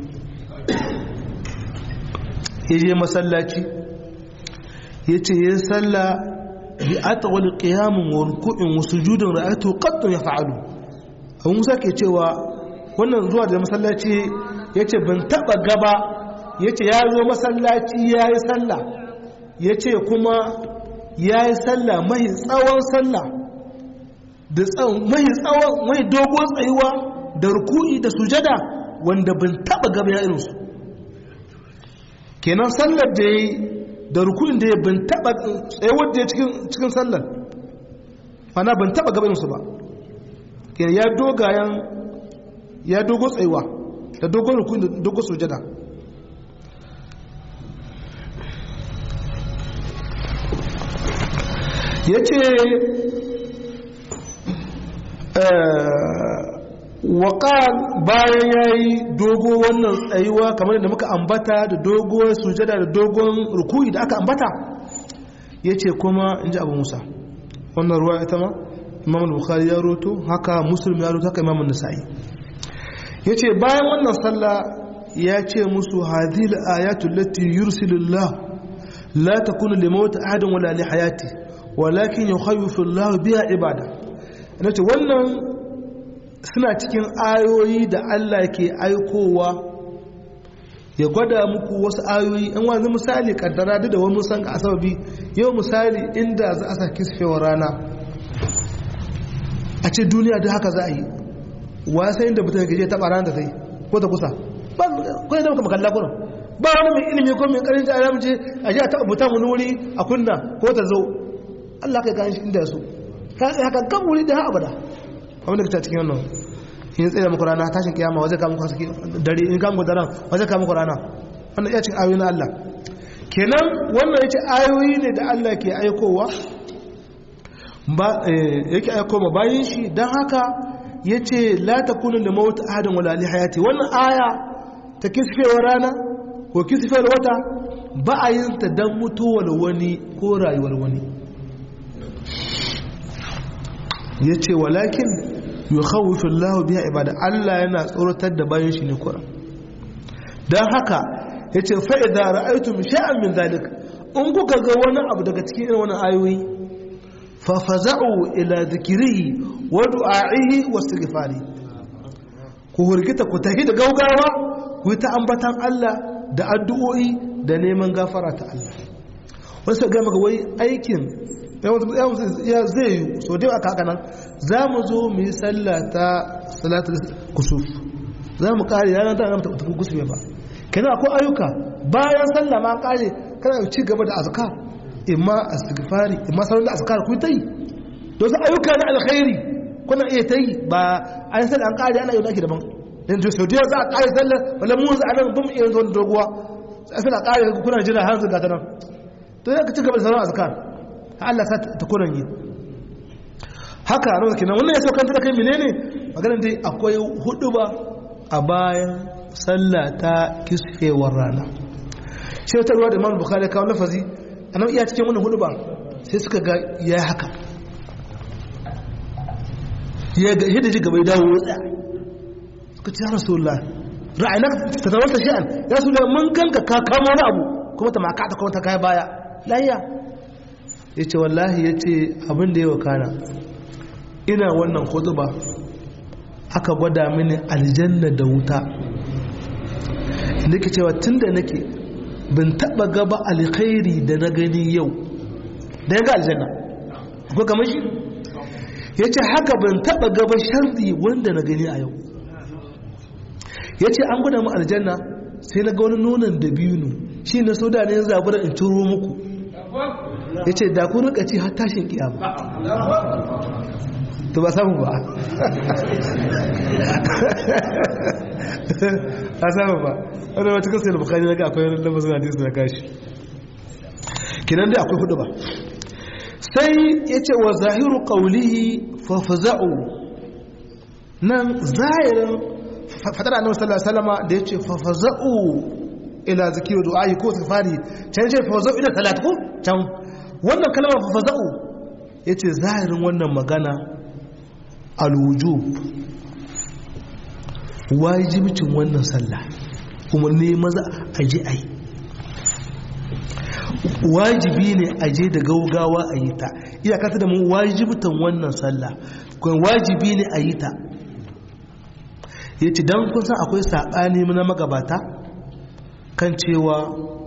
ya je masallaci ya ce ya salla bi atawal qiyamun wa ruku'in wa sujudin ra'aytu qattun yaf'alu abu musa ke cewa wannan zuwa da masallaci yace ban taba gaba yace ya zo masallaci yayi sallah yace kuma yayi sallah mai tsawon sallah da mai tsawon mai dogon tsayuwa da ruku'i da sujada wanda ban taba gaba ya irinsu kenan sallar da ya yi da rukunin da ya ban taba tsayawar da ya cikin sallar mana ban taba gabaninsu ba kenan ya dogayen ya dogo tsayuwa da dogon rukunin da dogon sujada ya ce waƙal bayan ya yi dogo wannan tsayuwa kamar da muka ambata da dogo sujada da dogon rukuyi da aka ambata ya ce kuma in ji abu musa wannan ruwa ita ma imam bukhari ya roto haka musulmi ya roto haka imam nasa'i ya ce bayan wannan sallah ya ce musu hadil ayatul lati yursilullah la takunu limawt ahadin wala li hayati walakin yukhawwifu Allah biha ibada nace wannan suna cikin ayoyi da Allah ke aikowa ya gwada muku wasu ayoyi in wani misali kaddara duk da wani musan ga asababi yau misali inda za a sa kisfewar rana a ce duniya da haka za a yi wa sai inda mutum gaje taɓa rana da ta yi ko ta kusa ba kuma da muka makalla kurin ba wani mai ilimi ko mai karin jari mace a ji a taɓa mutum wani wuri a kunna ko ta zo Allah kai gani shi inda ya so haka kan wuri da ha abada abinda ka cikin wannan in tsaye muku rana tashin kiyama waje ka muku haske dare in ka muku daren waje ka muku rana wannan iya cikin ayoyi na Allah kenan wannan yace ayoyi ne da Allah ke aikowa ba yake aiko ma bayin shi dan haka yace la takunu li maut ahadin wala li hayati wannan aya ta kisfewar rana ko kisfewar wata ba a yin ta dan mutuwar wani ko rayuwar wani yace walakin yukhawwifu Allahu biha ibada Allah yana tsoratar da bayan shi ne kuran dan haka yace fa idza ra'aytum shay'an min zalik in kuka ga wani abu daga cikin irin wannan ayoyi fa faza'u ila dhikrihi wa du'a'ihi wa istighfari ku hurgita ku tahi da gaugawa ku ta ambatan Allah da addu'o'i da neman gafara ta Allah wasu ga maka wai aikin ya zai yi so dai aka haka nan za mu zo mu yi sallah ta salatul kusuf za mu kare ranar ta ramta ta kusuf ba kenan akwai ayyuka bayan sallah ma kare kana ci gaba da azkar imma istighfari imma sauran da azkar ku ta yi don su ayyuka na alkhairi kuna iya ta yi ba an sallah an kare ana yi naki daban dan to sau za a kare sallah wala mu za a nan bum iya zo doguwa sai sallah kare kuna jira har su ga ta nan to ya ci gaba da sauran azkar Allah sa ta kuran yi haka a kenan wannan ya saukanta da kai menene maganar dai akwai hudu ba a bayan sallah ta kisfewar rana shi ta ruwa da imam bukhari kawo lafazi a nan iya cikin wannan hudu ba sai suka ga ya haka ya ga yadda ji gaba ya dawo wutsa suka ce ya rasulullah ra'ayinak ta tawanta shi'an ya rasulullah mun ganka ka kama wani abu kuma ta maka ta kuma ta kaya baya lahiya ya ce wallahi ya ce abin da ya wakana ina wannan ba aka gwada mini aljanna da wuta inda ke cewa tun da nake bin taba gaba alkhairi da na gani yau da ya ga aljanna ko kamar shi ya ce haka bin taba gaba sharri wanda na gani a yau ya ce an gwada mu aljanna sai na ga wani nonon da biyu shi na so da ne zabura in turo muku ya ce da ku rika ci har tashin kiyama to ba samu ba a samu ba wadda wata kasar da bukari daga akwai wani lamar suna hadisi na kashi kinan dai akwai hudu ba sai ya ce wa zahiru kaulihi fafaza'u nan zahirin fadar annabi sallallahu alaihi wasallam da ya ce fafaza'u ila zikiru du'a'i ko safari can ce fafaza'u ila salat ko can wannan kalmar fafaza'u ya ce zahirin wannan magana alwujub wajibcin wannan sallah kuma ne maza a je a yi wajibi ne a je da gaugawa a yi ta iyakata da mu wajibtan wannan sallah kuma wajibi ne a yi ta ya ce don kun san akwai saɓani na magabata kan cewa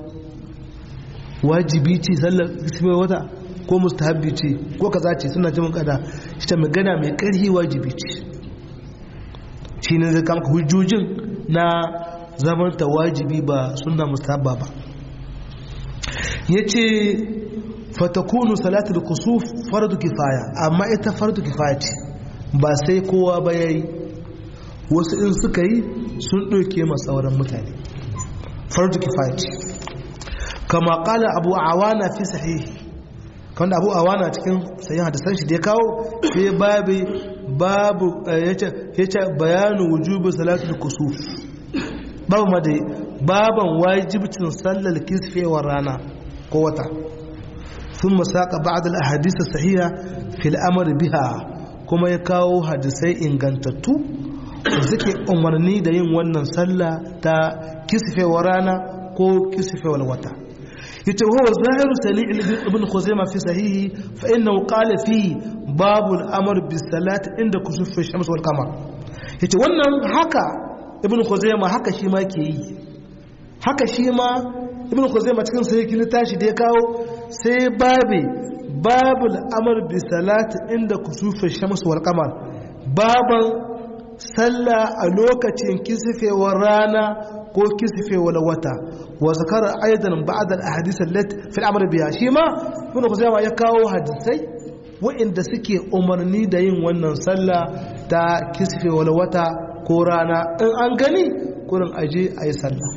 wajibi ce sallar ismai wata ko mustahabbi ce ko kaza ce suna jimin kada shi ta magana mai ƙarfi wajibi ce shi ne zai kama hujjojin na zamanta wajibi ba suna mustahabba ba ya ce fatakunu salatul kusuf fardu kifaya amma ita fardu kifaya ce ba sai kowa ba yayi wasu in suka yi sun ɗauke masauran mutane fardu kifaya ce kama kala abu awana fi sahihi kanda abu awana cikin sayin hadisan shi da ya kawo sai babu babu ya ce bayanu wujubu salatul kusuf babu ma da baban wajibcin sallar kisfewar rana ko wata sun masaka ba'ad al-ahadith sahiha fil amr biha kuma ya kawo hadisai ingantattu da suke umarni da yin wannan sallah ta kisfewar rana ko kisfewar wata yace huwa zahiru sani' ibn khuzaimah fi sahihi fa innahu qala fi babu al-amr bis salati inda kusuf ash-shams wal qamar yace wannan haka ibn khuzaimah haka shi ma ke yi haka shi ma ibn khuzaimah cikin sahihi ne tashi da ya kawo sai babe babu al-amr bis salati inda kusuf ash-shams wal qamar baban sallah a lokacin kisfewar rana ko kisfewar wata wa zakara aidan ba'd al-ahadith allati fi al-amr biha shi ma ibn khuzaimah ya kawo hadisai waɗanda suke umarni da yin wannan sallah ta kisfewar wata ko rana in an gani kurin aje ayi sallah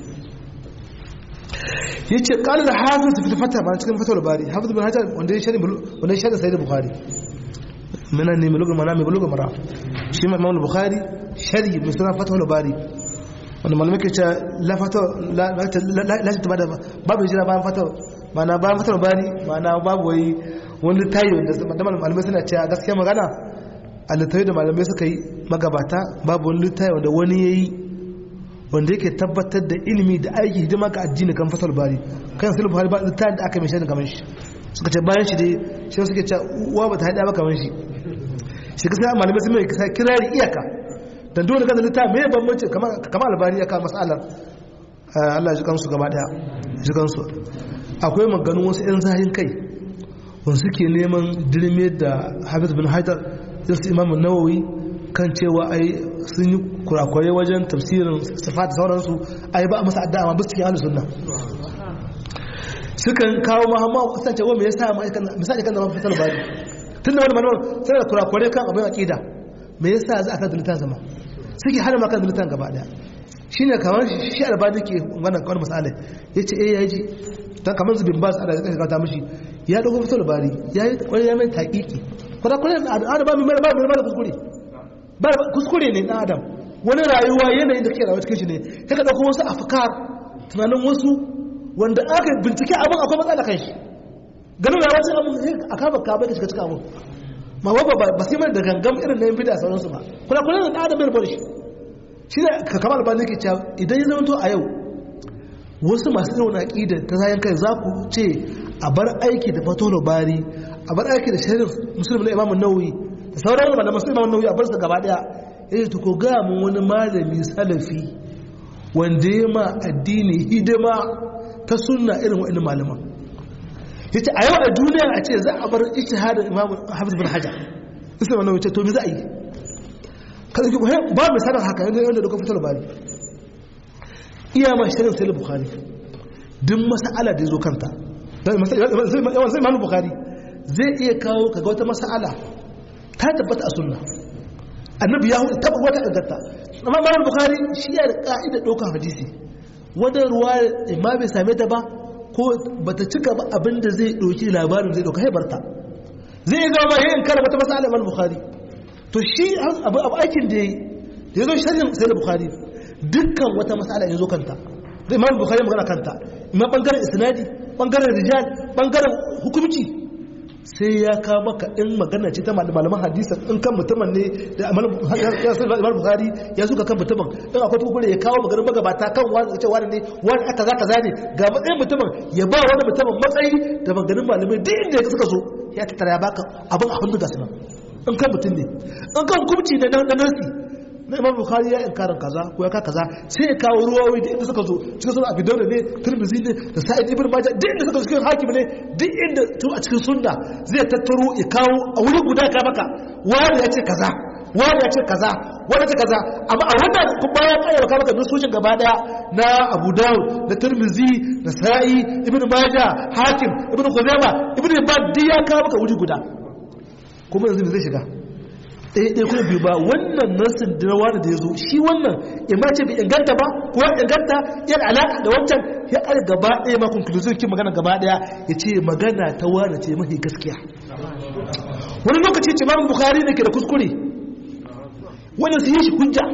yace qala al-hafiz fi al-fatah ba cikin fatawar bari hafiz bin hajar wanda ya shari wanda ya shari sahih bukhari mana ne bulugul manami bulugul mara shi ma imam bukhari shari mai suna fatawar bari wanda malamai ke ce lashe ba da babu jira bayan fata mana bayan fatar bari mana babu wai wani tayi wanda malamai suna ce a gaskiya magana a littafi da malamai suka yi magabata babu wani littafi wanda wani ya yi wanda yake tabbatar da ilimi da aiki hidima ga addini kan fatar bari kan sulhu buhari ba littafi da aka mai shaidin kamar shi suka ce bayan shi dai shi suke ce uwa ba ta haɗa ba kamar shi shi kasa malamai sun mai kirari iyaka dan dole kan littafi mai bambanci kamar albani ya kawo matsalar Allah ji kansu gaba daya ji kansu akwai maganin wasu yan zahin kai wanda suke neman dirme da Hafiz bin Hajar da su Imam Nawawi kan cewa ai sun yi kurakurai wajen tafsirin sifat da sauransu ai ba a masa addu'a amma ba su cikin ahlus sunna sukan kawo mahamma kasance wa me yasa misali kan zama fasal bari tunda wani malaman sai da kurakurai kan abin aqida me yasa za a kan dalitan zama suke hana maka dalitan gaba daya shine kamar shi albani ke wannan kawai misali yace eh yaji dan kamar zubin ba su da zai kanta mishi ya dogo fito labari ya yi kwari ya mai taƙiƙi kwada kwari adam ba mai ba mai da kuskure ba kuskure ne na adam wani rayuwa yanayin da kake rayuwa cikin shi ne sai ka dauko wasu afkar tunanin wasu wanda aka bincike abin akwai matsala kan shi ganin rayuwa sai abin a kaba ka bai ka shiga cikin abin ma wabba ba sai mai da gangam irin na yin bida sauransu ba kuna kuna da adam bai bar shi shi ne ka kamar albani ke cewa idan ya zama to a yau wasu masu irin aƙida ta zayen kai za ku ce a bar aiki da fatolo bari a bar aiki da sharif musulmi na imamun nauyi da sauran wani masu imamun nauyi a bar su gaba daya ya ce ko gaya mun wani malami salafi wanda ya ma addini hidima ta sunna irin wa'annan malaman yace a yau a duniya a ce za a bar ijtihadin imam hafiz bin hajar sai wannan wuce to me za a yi kada ki ba misalin haka yanda yanda duka fitar bari iya ma shirin sai bukhari duk mas'ala da yazo kanta sai imam bukhari zai iya kawo kaga wata mas'ala ta tabbata a sunna annabi ya hudu tabbata wata inganta amma imam bukhari shi ya da ka'ida ɗaukar hadisi wanda ruwa imma bai same ta ba ko bata cika ba abinda zai ɗauki labarin zai ɗauka haibarta zai yi zama yin kara wata mas'ala imam bukhari to shi abu aikin da ya yi da ya zo shirin sai da bukhari dukkan wata mas'ala ya zo kanta da imam bukhari magana kanta imam bangaren isnadi bangaren rijal bangaren hukumci sai ya kawo maka in magana ce ta malaman hadisan in kan mutumin ne da imam bukhari ya suka kan mutumin in akwai tukure ya kawo maganin magabata kan wani ce wani ne wani aka za ka zane ga matsayin mutumin ya ba wani mutumin matsayi da maganin malamai duk inda ya suka so ya tattara ya baka abin a hannu gasu nan in kan mutum ne in kan hukumci ne na nasi na imam bukhari ya inkarin kaza ko ya ka kaza sai ya kawo ruwawi da inda suka zo cikin sunan abi dawud ne tirmidhi ne da sa'id ibn majah duk inda suka zo cikin hakim ne duk inda to a cikin sunna zai tattaro ya kawo a wuri guda ka maka wani ya ce kaza wani ya ce kaza wani ya ce kaza amma a wannan kuma ya kayyana ka maka nusoshin gaba daya na abu dawud da tirmidhi da sa'i ibn majah hakim ibn khuzaimah ibn hibban duk ya kawo maka wuri guda kuma yanzu zai shiga ɗaya ɗaya kuma biyu ba wannan nasin da na wani da ya zo shi wannan imma ce bai inganta ba ko inganta yana alaƙa da wancan ya ƙare gaba ɗaya ma conclusion kin magana gaba ɗaya ya ce magana ta wani ce mafi gaskiya wani lokaci ce mamu bukari ne ke da kuskure wani su yi shi hujja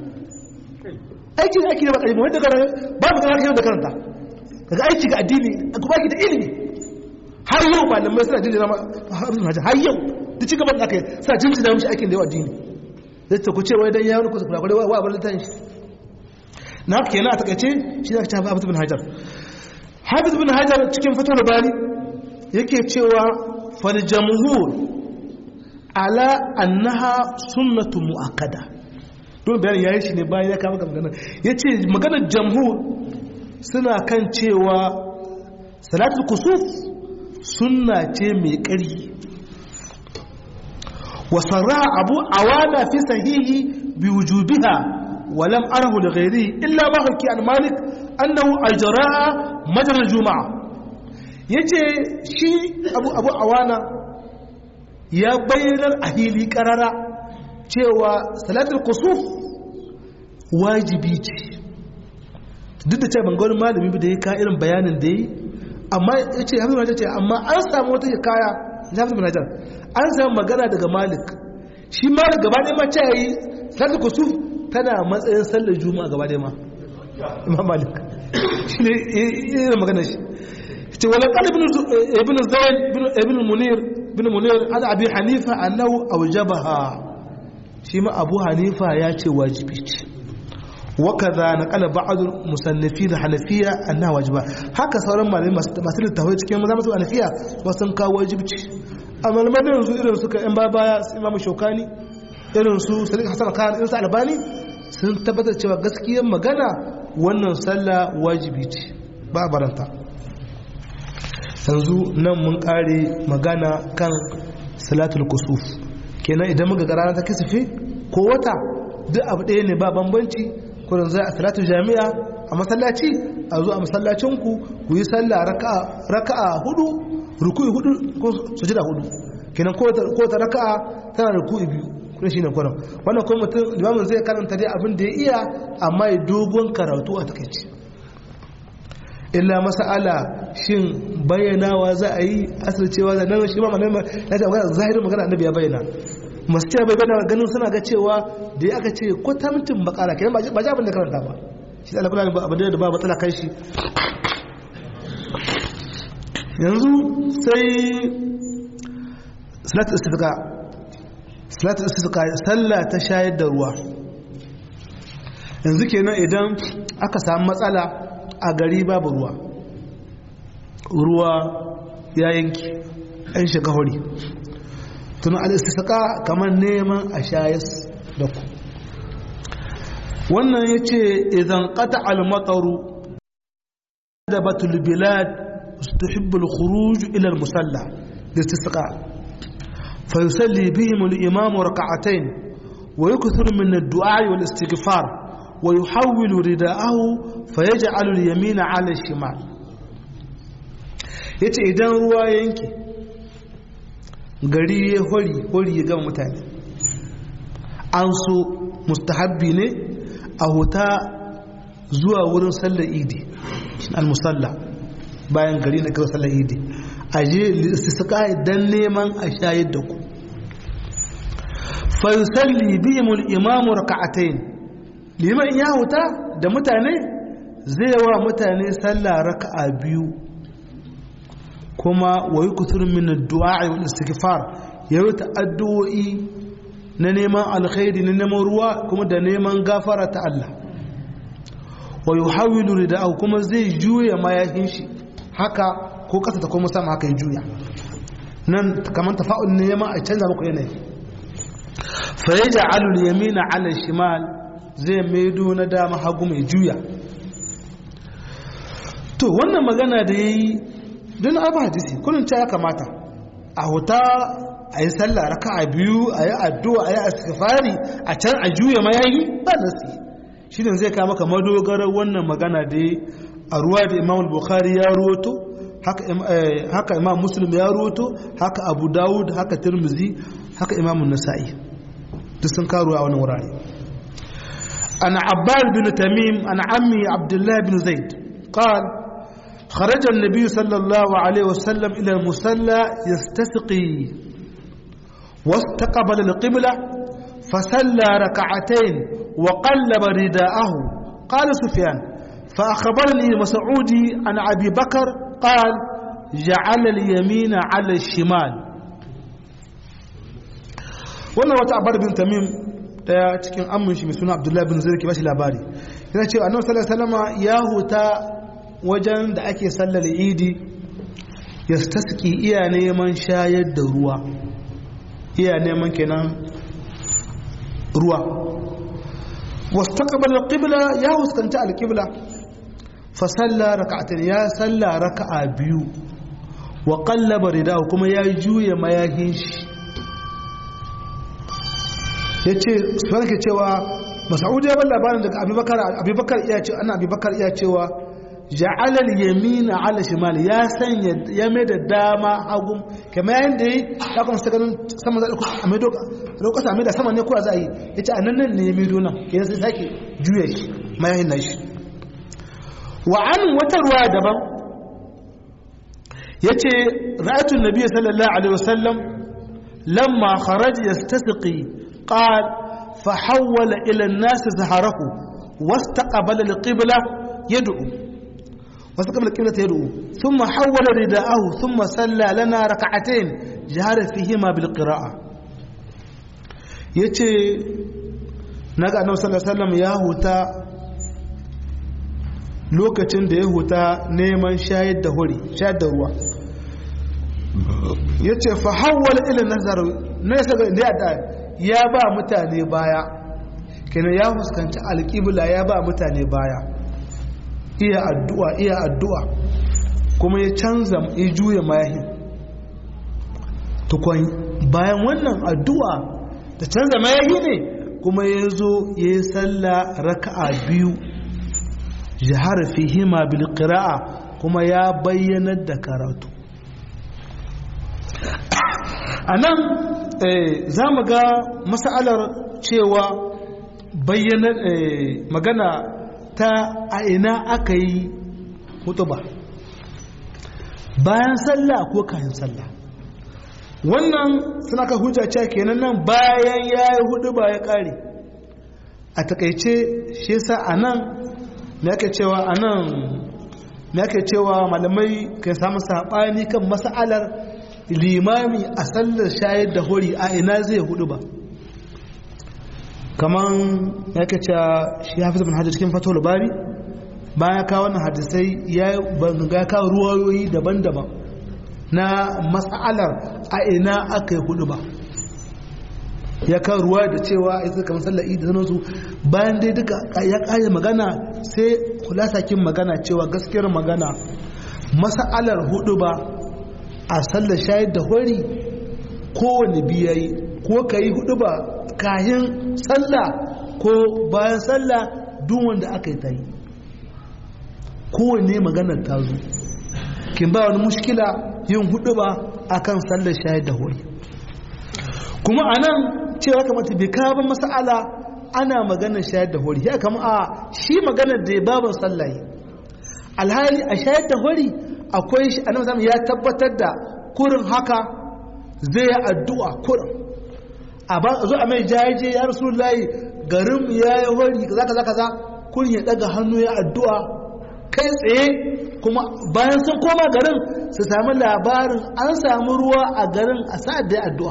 aiki da aiki da bakari ba wanda gara ba mu gara da karanta daga aiki ga addini kuma aiki da ilimi har yau malamai suna jinjina har yau da ci gaban da aka yi sa jinjina mishi aikin da yawa addini zai ta kuce wai dan ya wani kusa kula wa abin littafin shi na haka kenan a takaice shi da aka ce hafiz bin hajar hafiz bin hajar cikin fatar bari yake cewa fal jamhur ala annaha sunnatu muakkada don bayanin yayi shi ne bayan ya kama magana yace maganar jamhur suna kan cewa salatul kusuf sunna ce mai ƙarfi وصرح أبو عوانا في صحيحه بوجوبها ولم أره لغيره إلا ما حكي عن مالك أنه أجراء مجرى الجمعة yace shi abu abu awana ya bayyanar a hili karara cewa salatul kusuf wajibi ce duk da cewa ban wani malami da ya ka irin bayanin da yi amma ya ce hafi ce amma an samu wata kaya na hafi manajar an samu magana daga malik shi malik gaba ɗaya ma ce ya yi sallar kusuf tana matsayin sallar juma'a gaba ɗaya ma imam malik shi ne irin magana shi ce wala kan ibn zayn ibn munir ibn munir an abi hanifa annahu awjabaha shi ma abu hanifa ya ce wajibi ce وكذا نقل بعض المصنفين الحنفيه انها واجبه haka sauran malamai masu littafai cikin maza masu hanafiya wasu kawo wajibci a malamai da yanzu irin suka yan baya su imamu shaukani irin su salik hasan khan irin su albani sun tabbatar cewa gaskiyar magana wannan sallah wajibi ce ba baranta yanzu nan mun kare magana kan salatul kusuf kenan idan muka ga rana ta kisife ko wata duk abu ɗaya ne ba bambanci kurin zai a salatu jami'a a masallaci a zo a masallacinku ku yi sallah raka'a hudu ruku'i hudu ko sujada hudu kenan ko ta raka'a tana ruku'i biyu kuma shine kurin wannan kuma mutum limamin zai karanta dai abin da ya iya amma ya dogon karatu a takaici illa masala shin bayyanawa za a yi asircewa da nan shi ma malama ya ce magana zahirin magana annabi ya bayyana masu cewa bai bayyana ganin suna ga cewa da ya aka ce kwatamtin bakara kenan ba ji abin da karanta ba shi da alkula ba abin da ba matsala kai shi yanzu sai salatu istifqa salatu istifqa sallah ta shayar da ruwa yanzu kenan idan aka samu matsala a gari babu ruwa ruwa ya yanki an shiga hori tunan al'istisaka kamar neman a shayas da ku wannan ya ce idan ƙata al-mataru دبت البلاد تحب الخروج إلى المصلى للاستسقاء فيصلي بهم الإمام ركعتين ويكثر من الدعاء والاستغفار ويحول رداءه فيجعل اليمين على الشمال yace idan ruwa ya yanke gari ya hori hori ya gama mutane an so mustahabbi ne a huta zuwa wurin sallar idi al-musalla bayan gari na kira sallar idi a je istisqa dan neman a shayar da ku fa yusalli bihim al-imam rak'atayn liman ya huta da mutane zai wa mutane sallah raka'a biyu kuma wa yukuthur min ad-du'a wal istighfar yayi addu'o'i na neman alkhairi na neman ruwa kuma da neman gafara ta Allah wa yuhawilu rida'ahu kuma zai juya mayafin shi haka ko kasa ta kuma sama haka ya juya nan kamar tafa'ul ne ma a canza muku yanayi fa yaj'alu al-yamina 'ala shimal zai maido na dama hagu mai juya to wannan magana da yayi don abu hadisi kullun ta ya kamata a huta a yi sallah raka'a biyu a yi addu'a a yi asifari a can a juya mayayi ba nasi shi ne zai kama maka madogarar wannan magana da a ruwa da imam bukhari ya ruwato haka imam muslim ya ruwato haka abu dawud haka tirmizi haka imam nasa'i duk sun karu a wani wurare ana abbas bin tamim ana ammi abdullahi bin zaid قال خرج النبي صلى الله عليه وسلم إلى المصلى يستسقي واستقبل القبلة فصلى ركعتين وقلب رداءه قال سفيان فأخبرني مسعودي عن أبي بكر قال جعل اليمين على الشمال wannan wata abar bin tamim daya cikin amin shi mai suna abdullahi bin zirki bashi labari yana cewa annabi sallallahu alaihi wasallam ya huta wajen da ake sallar idi ya taski iya neman shayar da ruwa iya neman kenan ruwa wasu takabar alƙibla ya huskanta alƙibla fasalla raka'atin ya salla raka'a biyu wa ƙallaba rida kuma ya juya mayahin shi ya ce su ke cewa masa'udu ya bar labarin daga abubakar iya cewa ana abubakar iya cewa ja'alal yamina ala shimali ya sanya ya mai da dama hagun kamar yayin da yi ya kuma sa ganin sama za a mai doka lokacin mai da sama ne kuwa za a yi ya ce a nan nan ne ya mai donan ke sai sake juya shi mayayin nashi wa an wata ruwa daban ya ce ra'atun nabi sallallahu alaihi wasallam lamma kharaj yastasqi qal fa hawwala ila an-nas zaharahu wastaqbala al-qibla yad'u واستقبل القبلة يدعو ثم حول رداءه ثم صلى لنا ركعتين جهر فيهما بالقراءة yace naga annabi sallallahu alaihi wasallam ya huta lokacin da ya huta neman shayar da hori shayar da ruwa yace fa hawwala ila nazar ne saka da ya ba mutane baya kenan ya fuskanci alqibla ya ba mutane baya iya addu'a iya addu'a kuma ya canza ya juya mayahin tukwan bayan wannan addu'a da canza mayahi ne kuma ya zo ya yi salla raka'a biyu jihar fihima bil qira'a kuma ya bayyanar da karatu a nan za mu ga masalar cewa bayyana magana ta a ina aka yi hutuba bayan sallah ko kayan sallah wannan suna ka hujja cewa kenan nan bayan ya yi hutuba ya kare a takaice shi yasa a nan me ake cewa a nan me ake cewa malamai kan samu saɓani kan mas'alar limami a sallar shayar da hori a ina zai hudu ba kaman ya ke cewa shi hafiz bin hajji cikin fatowar bari bayan kawo wannan hadisai ya ga kawo ruwayoyi daban-daban na matsalar a ina aka yi hudu ba ya kawo ruwa da cewa ya suka kamar sallar idi sanarsu bayan dai duka ya kare magana sai kulasakin magana cewa gaskiyar magana masa'alar hudu ba a sallar shayar da hori kowane biyayi ko ka yi hudu ba kayan sallah ko bayan sallah duk wanda aka yi ta yi kowane maganar ta zo kin ba wani mushkila yin hudu ba akan sallar shayar da hori kuma a nan cewa kamata bai kawo masa'ala ana maganar shayar da hori ya kama a shi maganar da ya baban sallaye alhali a shayar da hori akwai shi a nan ya tabbatar da kurin haka zai yi addu'a kurin a ba zo a mai jayaje ya rasu layi garin ya yi hori kaza kaza kaza kurin ya daga hannu ya addu'a kai tsaye kuma bayan sun koma garin su sami labarin an samu ruwa a garin a sa'ad da ya addu'a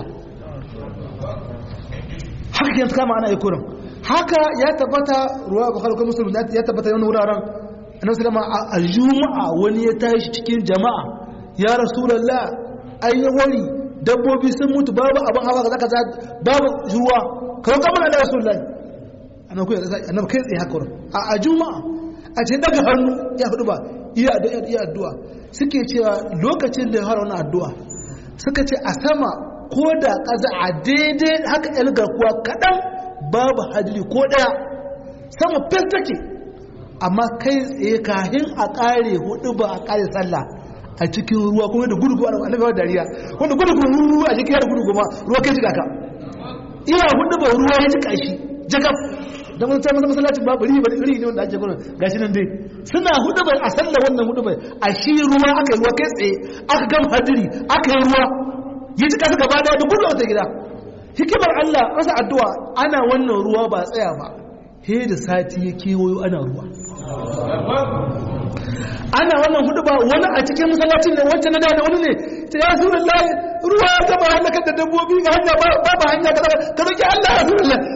haka yanzu kama ana yi kurin haka ya tabbata ruwa ba kalkar musulun ya tabbata yana wuraren annabi sallama a juma'a wani ya tashi cikin jama'a ya rasulullah an yi wari dabbobi sun mutu babu abin hawa kaza kaza babu ruwa kawai kamar da rasulullah annabi annabi kai tsaye haka a juma'a a ce daga hannu ya hudu ba iya iya addu'a suke cewa lokacin da ya fara wannan addu'a suka ce a sama ko da kaza a daidai haka yan garkuwa kaɗan babu hadiri ko ɗaya sama fes take amma kai tsaye kahin a ƙare hudu ba a ƙare sallah a cikin ruwa kuma da gudu a annabi dariya wanda gudu kuma ruwa a cikin yadda gudu kuma ruwa kai jika ka ina hudu ba ruwa ya jika shi jakaf don wani tsaye masallacin babu ri ba ri ne wanda ake gudu gashi nan dai suna hudu ba a sallah wannan hudu ba a shi ruwa aka yi ruwa kai tsaye aka gama hadiri aka yi ruwa ya jika su gaba daya da gudu a ta gida hikimar Allah rasa addu'a ana wannan ruwa ba tsaya ba he da sati ya kewayo ana ruwa ana wannan hudu ba wani a cikin masallacin ne wancan na da wani ne ta ya sura layi ruwa ya gaba halakar da dabbobi ga hanya ba ba hanya ka ka roki Allah ya sura layi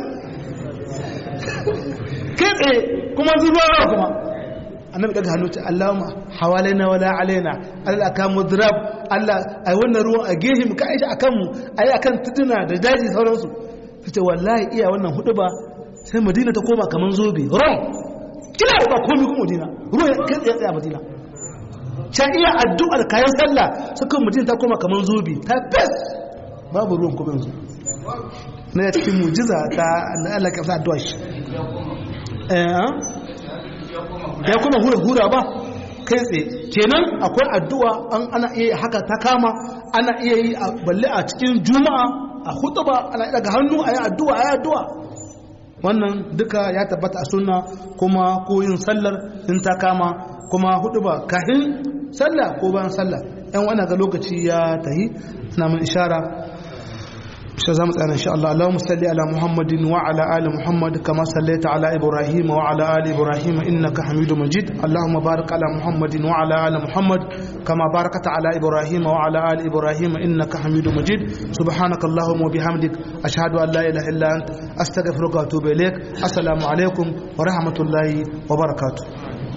kai tsaye kuma zuwa kuma annabi daga hannu ta Allahumma hawalaina wala alaina Allah aka mudrab Allah ai wannan ruwan a gehe mu kai shi akan mu ai akan tuduna da daji sauransu kace wallahi iya wannan hudu ba sai Madina ta koma kaman zobe rom kila ba komai kuma Madina ruwan kai tsaye tsaye Madina ta iya addu'ar kayan sallah suka Madina ta koma kaman zobe ta fes babu ruwan kuma yanzu na cikin mujiza ta Allah ka sa addu'a shi eh ya kuma hura-hura ba kai tsaye kenan akwai addu'a an ana iya haka ta kama ana iya yi balle a cikin juma'a a hutuba ana iya daga hannu a yi addu'a a yi addu'a wannan duka ya tabbata a sunna kuma ko yin sallar in ta kama kuma hutuba kahin sallah ko bayan sallah yan wani ga lokaci ya tahi na mun ishara شزام أنا إن شاء الله اللهم صل على محمد وعلى آل محمد كما صليت على إبراهيم وعلى آل إبراهيم إنك حميد مجيد اللهم بارك على محمد وعلى آل محمد كما باركت على إبراهيم وعلى آل إبراهيم إنك حميد مجيد سبحانك اللهم وبحمدك أشهد أن لا إله إلا أنت أستغفرك وأتوب إليك السلام عليكم ورحمة الله وبركاته